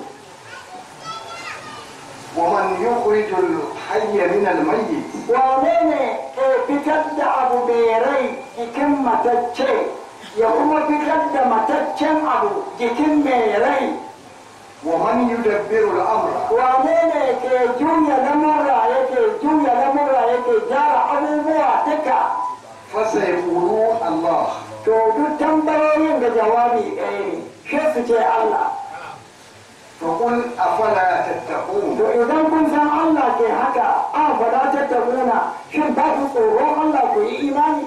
ومن يخرج الحي من الميت wane ne ke fitar da abu mai rai jikin matacce ya kuma fitar da mataccen abu jikin mai rai ومن يدبر الأمر wane ne ke juya lamurra yake juya lamurra yake gyara abubuwa duka فسيقولون الله to duk tambayoyin da jawabi ɗaya ne shi su ce Allah فقل أفلا تتقون to idan kun san Allah ke haka a fada tattabuna shin ba ku tsoron Allah ku yi imani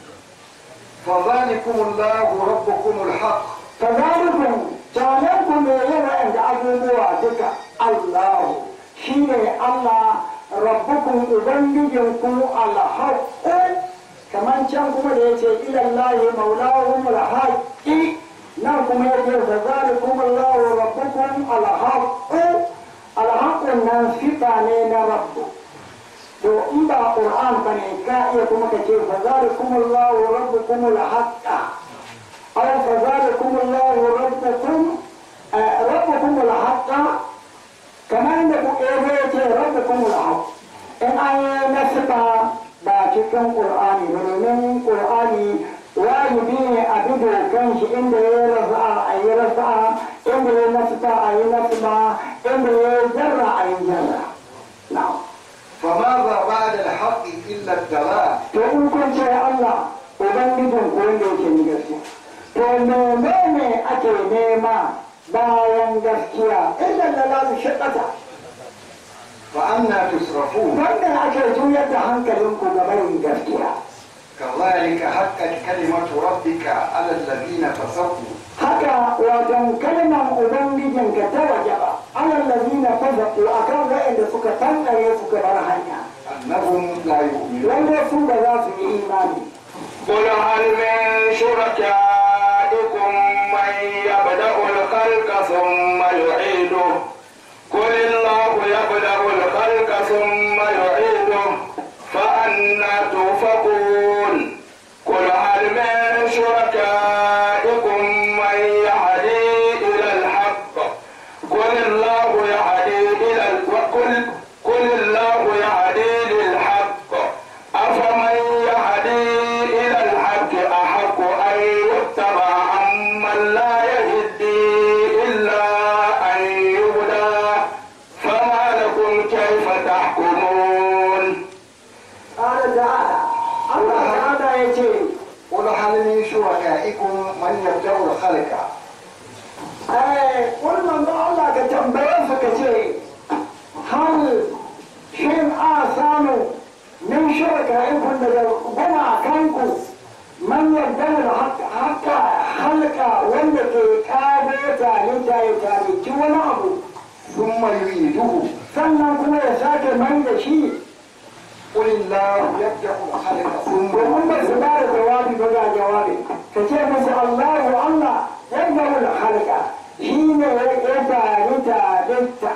فذلكم الله ربكم الحق kazalikum jalan ku me yawa inda abubuwa duka Allah shine Allah rabbukum ubangijinku alhaqqu kaman can kuma da yace ila Allah maulahum alhaqi nan kuma yace fa zalikum Allah rabbukum alhaqqu alhaqqu wannan sifa ne na rabbu to in ba qur'an ba ne ka iya kuma ka ce fa zalikumullahu rabbukumul haqqa aw fa zalikumullahu rabbukum rabbukumul haqqa kamar da ku ebe ya ce rabbukumul haqq in an yi nasiba ba cikin qur'ani ba domin qur'ani wajibi ne a bi dokan shi inda ya rasa a yi rasa inda ya nasiba a yi nasiba inda ya jarra a yi jarra na'am فماذا بعد الحق إلا الضلال to in kun ce Allah ubangijin ko wanda yake ni gaskiya to menene ake nema bayan gaskiya illa lalalu shaqata فأنا تصرفون wanda ake juyar da hankalinku ga barin gaskiya كذلك حقت كلمة ربك على الذين فسقوا haka wajen kalmar ubangijinka ta wajaba alal ladina fasaku akan wa'anda suka tantare suka bar hanya أنهم لا يؤمنون wanda su ba za su yi imani قل هل من شركائكم من يبدأ الخلق ثم يعيده قل الله يبدأ الخلق ثم يعيده فأنا توفقون قل هل من شركائكم من يهدي إلى الحق قل الله يهدي إلى ال- قل قل الله يهدي للحق أفمن يهدي إلى الحق أحق أن يتبع عمن لا يهدي إلا أن يهدى فما لكم كيف تحكمون قال تعالى Allah ta'ala ya ce قل هل من شركائكم من يبدأ الخلق wannan ba Allah ka tambaye su ka ce hal shin a samu min shirka ikon daga gumakanku man yarda da haka halka wanda ke kago talita ya talici wani abu ثم يعيده sannan kuma ya sake mai da shi قل الله يبدأ الخلق ثم domin ba su ba da jawabi ba ga jawabi ka ce musu Allahu Allah yadda wani halka shi ne ya talita litta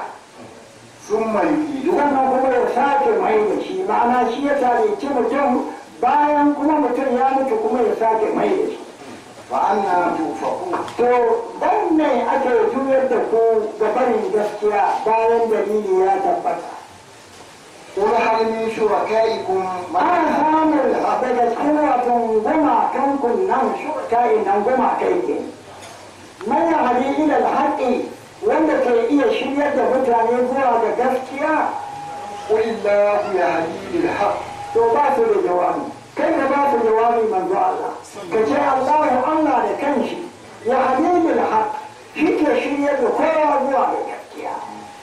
ثم يعيده sannan kuma ya sake mai da shi ma'ana shi ya tarici mutum bayan kuma mutum ya mutu kuma ya sake mai da shi فأنا توفقون to dan ne ake juyar da ku ga barin gaskiya bayan dalili ya tabbata قل هل من شركائكم من ana samun daga cikin watan gumakan kunnan shurkai nan gumakai ke man ya hadi ila alhaqi wanda ke iya shiryar da mutane zuwa ga gaskiya قل الله يهدي للحق to ba su da jawabi kai ka ba su jawabi manzo Allah ka ce Allahu Allah da kanshi ya hadidul haq shi ke shiryar da kowa zuwa ga gaskiya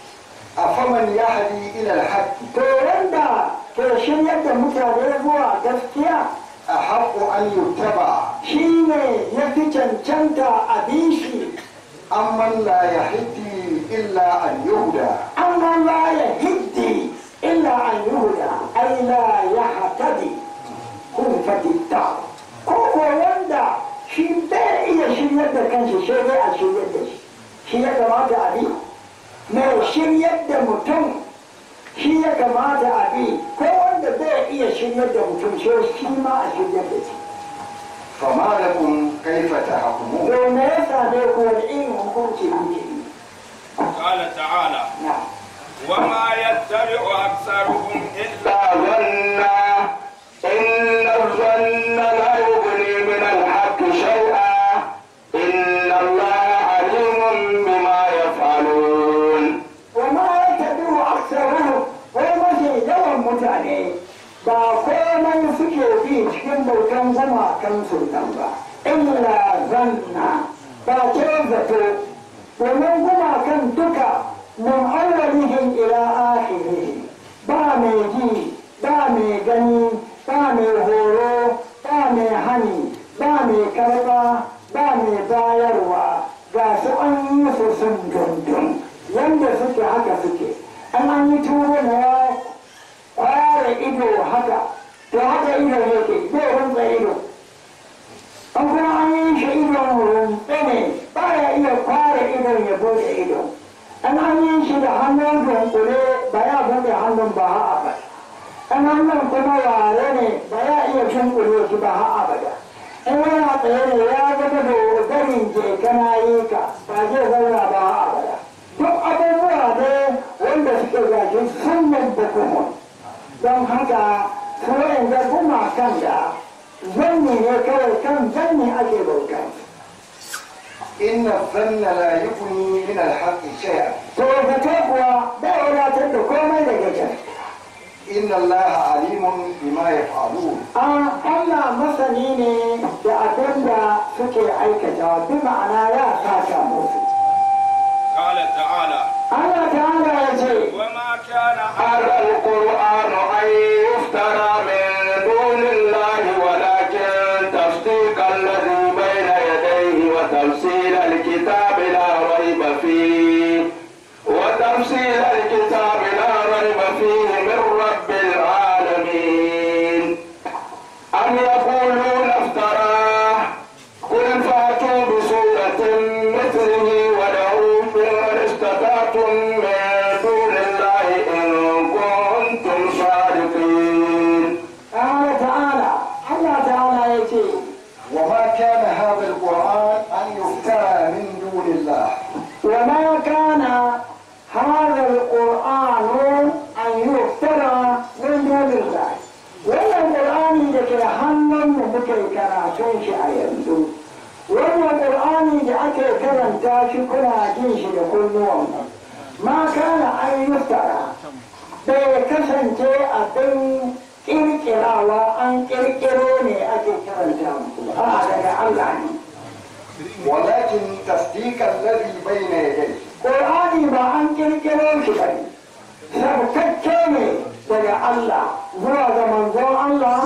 أفمن يهدي إلى الحق to wanda ke shiryar da mutane zuwa gaskiya أحق أن يتبع shi ne ya fi cancanta a bishi أمن لا يهدي إلا أن يهدى amma la ya hiddi illa an yuhuda ai la ya hatadi kun faditta ko ko wanda shi bai iya shiryar da kanshi sai dai a shiryar da shi shi ya kamata a bi mai shiryar da mutum shi ya kamata a bi ko wanda bai iya shiryar da mutum sai shi ma a shiryar da shi فما لكم كيف تحكمون to me ya same ku wani irin hukunci kuke yi قال تعالى na وما يتبع أكثرهم إلا ظنا إن الظن لا يغني من الحق شيئا إن الله عليم بما يفعلون wama ya tabi wa aksaruhu ko mafi yawan mutane ba komai suke bi cikin bautan gumakan sultan ba illa zanna ba ce zato domin gumakan duka min awwalihim ila akhirihim ba mai ji ba mai gani ba mai horo ba mai hani ba mai karba ba mai bayarwa ga su an yi su sun dundun yanda suke haka suke an an yi turo na ya kware ido haka to haka ido yake zai runsa ido an kuma an yi shi idon runtse ne ba ya iya kware idon ya bude ido an an yi shi da hannun dunkule ba ya buɗe hannun ba ha abada an hannun kuma ware ne ba ya iya dunkule shi ba ha abada in yana tsaye ne ya zama da garin je kana yi ka ba zai zauna ba ha abada duk abubuwa ne wanda suke gaji sunan da kuma don haka su wa'anda kuma kan da zanni ne kawai kan zanni ake bauta إن الظن لا يغني من الحق شيئا to zato kuwa bai wadatar da komai daga gaske إن الله عليم بما يفعلون an Allah masani ne da abin da suke aikata bi ma'ana ya saka musu قال تعالى Allah ta'ala ya ce وما كان هذا القرآن أن يفترى من دون الله ولكن تصديق الذي بين يديه وتفصيل الكتاب لا ريب فيه وتفصيل الكتاب لا ريب فيه من رب العالمين أم يقولون افتراه قل فاتوا بسورة مثله ودعوا من استطعتم من دون الله إن كنتم صادقين Allah ta'ala Allah ta'ala ya ce وما كان هذا القرآن أن يفترى من دون الله وما كان هذا القرآن أن يفترى من دون الله wannan ƙur'ani da ke hannun mu muke karatun shi a yanzu wannan ƙur'ani da ake karanta shi kuna jin shi da kunnuwan mu ma kana an yuftara bai kasance abin ƙirƙirawa an ƙirƙiro ne ake karanta muku a daga Allah ne ولكن تصديق الذي بين يديه Ƙur'ani ba an ƙirƙiro shi ba ne, sabtacce ne daga Allah zuwa ga manzon Allah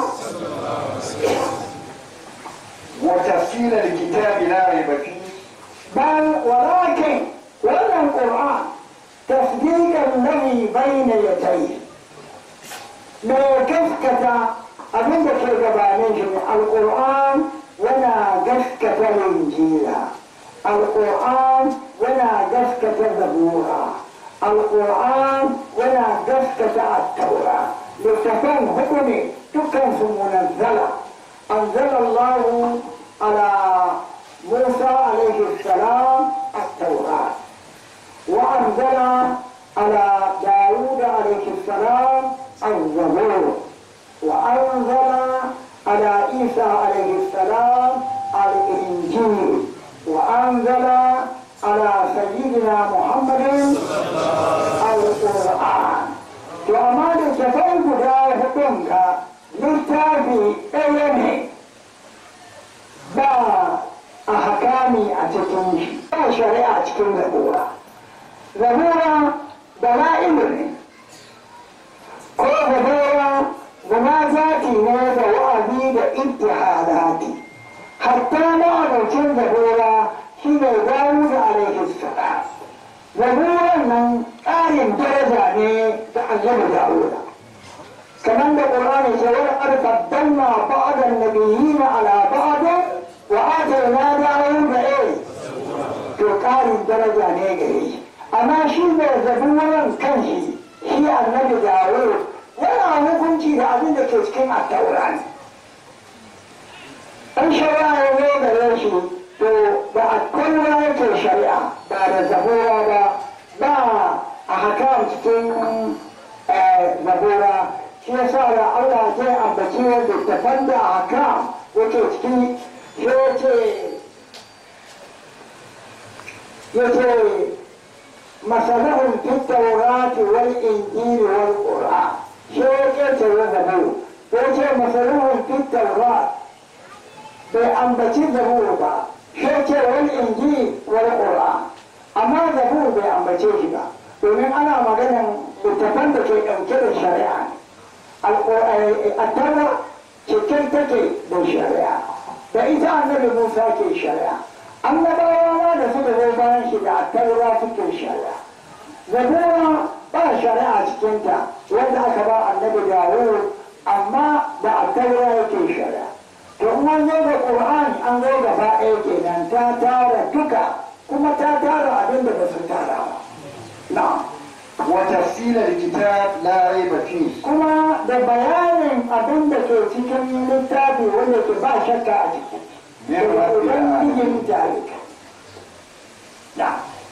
وتفصيل الكتاب لا ريب فيه bal walakin wannan Ƙur'an tasdiqan ladhi bayna yadayhi me gaskata abin da ke gabanin shi ne alƙur'an yana gaskata injila alƙur'an yana gaskata zabura alƙur'an yana gaskata attaura littafan hudu ne dukkan su munazzala anzala Allah ala Musa alaihi salam at-taurat wa anzala ala Dawud alaihi salam الزبور وأنزل على عيسى عليه السلام الإنجيل وأنزل على سيدنا محمد القرآن وما لتفين قدا هدنك للتابي أيني با أحكامي أتكنش با شريعة أتكن زبورة زبورة دلائل ne ko zabura zama zati ne da wa'azi da ibtihalati hatta ma'aikacin zabura shi ne dawo da alaihi salam zaburan nan ƙarin daraja ne da annabi dawuda kamar da qur'ani ce wani arfaddan ma ba'adan nabiyina ala ba'adin wa atayna dawuda eh to ƙarin daraja ne gare shi amma shi ne zaburan kanshi shi annabi dawud yana hukunci da abin da ke cikin attaura ne an shari'a ya zo gare shi to da attaura yake shari'a ba da zabura ba ba a haka cikin zabura shi yasa da Allah zai ambaci littafan da a haka yake ciki ya ce ya ce مثلهم في التوراة والإنجيل والقرآن شو كيف الزبور وجه مثلهم في التوراة بأنبتي زبور با شو والإنجيل والقرآن أما زبور بأنبتي با domin ana maganin littafan da ke ɗauke da shari'a a tara cikin take da shari'a da ita annabi musa ke shari'a annabawa da suka zo bayan shi da attaura suke shari'a zabura ba shari'a cikinta wanda aka ba annabi dawud amma da attaura yake shari'a to in an zo da qur'ani an zo gaba ɗaya kenan ta tara duka kuma ta tara abin da ba su tara ba na وتفصيل الكتاب لا ريب فيه kuma da bayanin abin da ke cikin littafi wanda ke ba shakka a ciki daga ubangijin jarika na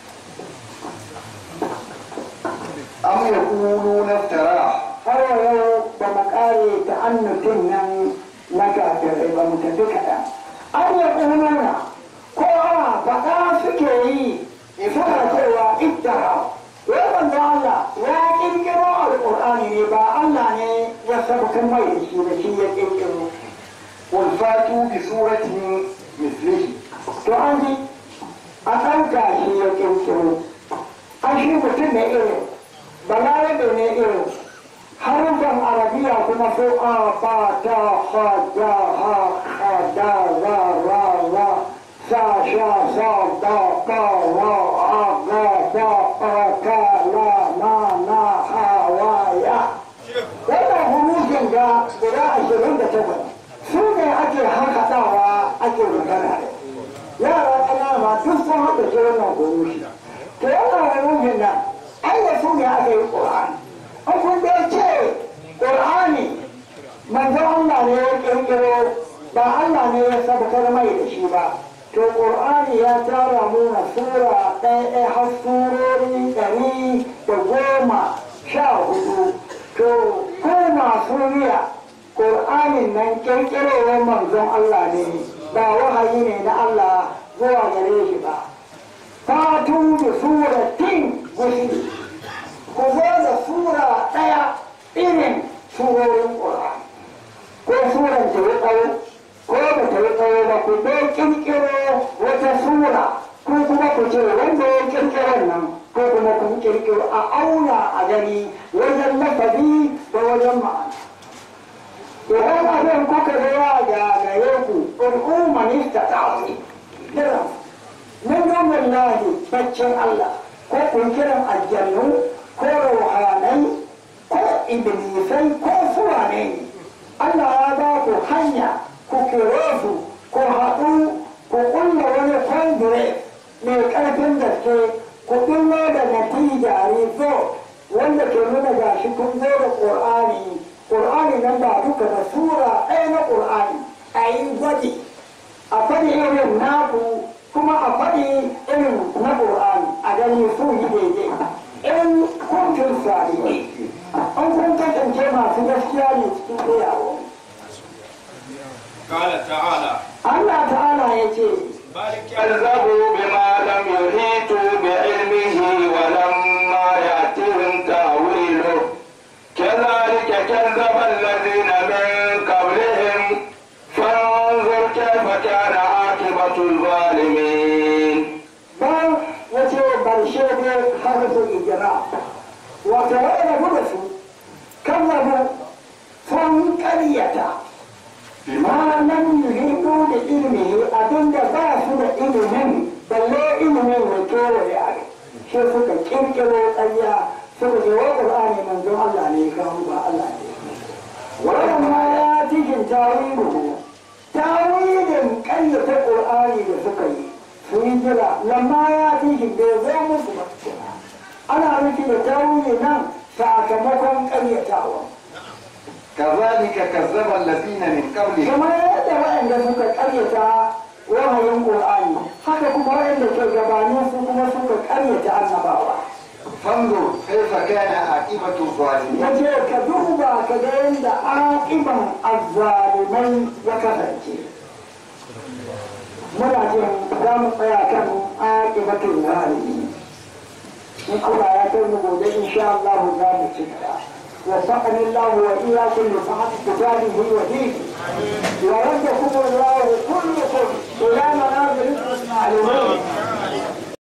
أم يقولون افتراه har yau ba mu kare ta annutin nan na kafirai ba mu tafi kaɗan an yi ƙunana ko a faɗa suke yi suna cewa ittara wai manzo Allah ya ƙirƙiro alƙur'ani ne ba Allah ne ya sabkan mai da shi da shi ya ƙirƙiro قل فاتوا بسورة مثله to an ji a ɗauka shi ya ƙirƙiro an shi mutum ne irin balarabe ne irin harufan arabiya kuma so a ba ta ha ja ha ha da ra ra ra sa sha sa da ba wa a ga ba a ka la na na ha wa ya wannan hurufin ga guda ashirin da takwas su ne ake harkaɗawa ake magana da yara ƙanana ma duk sun haɗa shi wannan hurufi to wannan hurufin nan ai da su ne aka yi ƙur'ani an kun dai ce ƙur'ani manzo Allah ne ya ƙirƙiro ba Allah ne ya sabbatar mai da shi ba to ƙur'ani ya tara muna sura ɗaya ɗaya har surori ɗari da goma sha hudu to ko masu riya ƙur'anin nan ƙirƙirowar manzon Allah ne ba wahayi ne na Allah zuwa gare shi ba fatu da suratin gusi ku zo da sura ɗaya irin surorin ƙur'ani ko suran ta yi tsawo ko ba ta yi tsawo ba ku dai ƙirƙiro wata sura ko kuma ku ce wanda ya ƙirƙiron nan ko kuma kun ƙirƙiro a auna a gani wajen lafazi da wajen ma'ana idan abin kuka zuwa ga gare ku ƙur'u manista ta wani kiran min domin lahi baccin Allah ko kun kiran aljannu ko ruhanai ko iblisai ko suwane ne Allah ya ba ku hanya ku kire su ku haɗu ku ƙulla wani kwandire mai ƙarfin gaske ku ɗullo da natija result wanda ke nuna gashi kun zo da ƙur'ani ƙur'ani nan ba duka da sura ɗaya na ƙur'ani a yi gwaji a faɗi irin naku kuma a faɗi irin na ƙur'ani a gani su yi daidai in kuntun salihi an kun kasance masu gaskiya ne cikin iyawa قال تعالى Allah ta'ala ya ce بل كذبوا بما لم يحيطوا بعلمه ولما يأتهم تأويله كذلك كذب الذين من قبلهم فانظر كيف كان عاقبة الظالمين ban ya ce barshe ne harfin ijira wata ya rabu da su kan rabu sun ƙaryata ma nan yuhidu da ilimi abinda ba su da ilimin balle ilimin ya kewaye a shi suka kirkiro ƙarya suka ce wa ƙur'ani manzon Allah ne kawo ba Allah ne wannan ma ya cikin tawilu tawilin ƙaryata ƙur'ani da suka yi su yi jira lamma ya cikin bai zo musu ba ana nufi da tawili nan sakamakon ƙaryatawa كذلك كذب الذين من قبلهم kamar yadda waɗanda suka ƙaryata wahayin ƙur'ani haka kuma waɗanda ke gabanin su kuma suka ƙaryata annabawa فانظر كيف كان عاقبة الظالمين ya ce ka duba ka ga yadda aƙiban azzalimai ya kasance muna jin za mu tsaya kan aƙibatun zalimi in Allah ya kai mu gobe insha Allah za mu ci gaba وفقني الله وإياكم لصحة كتابه ودينه وردكم الله كلكم إلى منازل المعلومين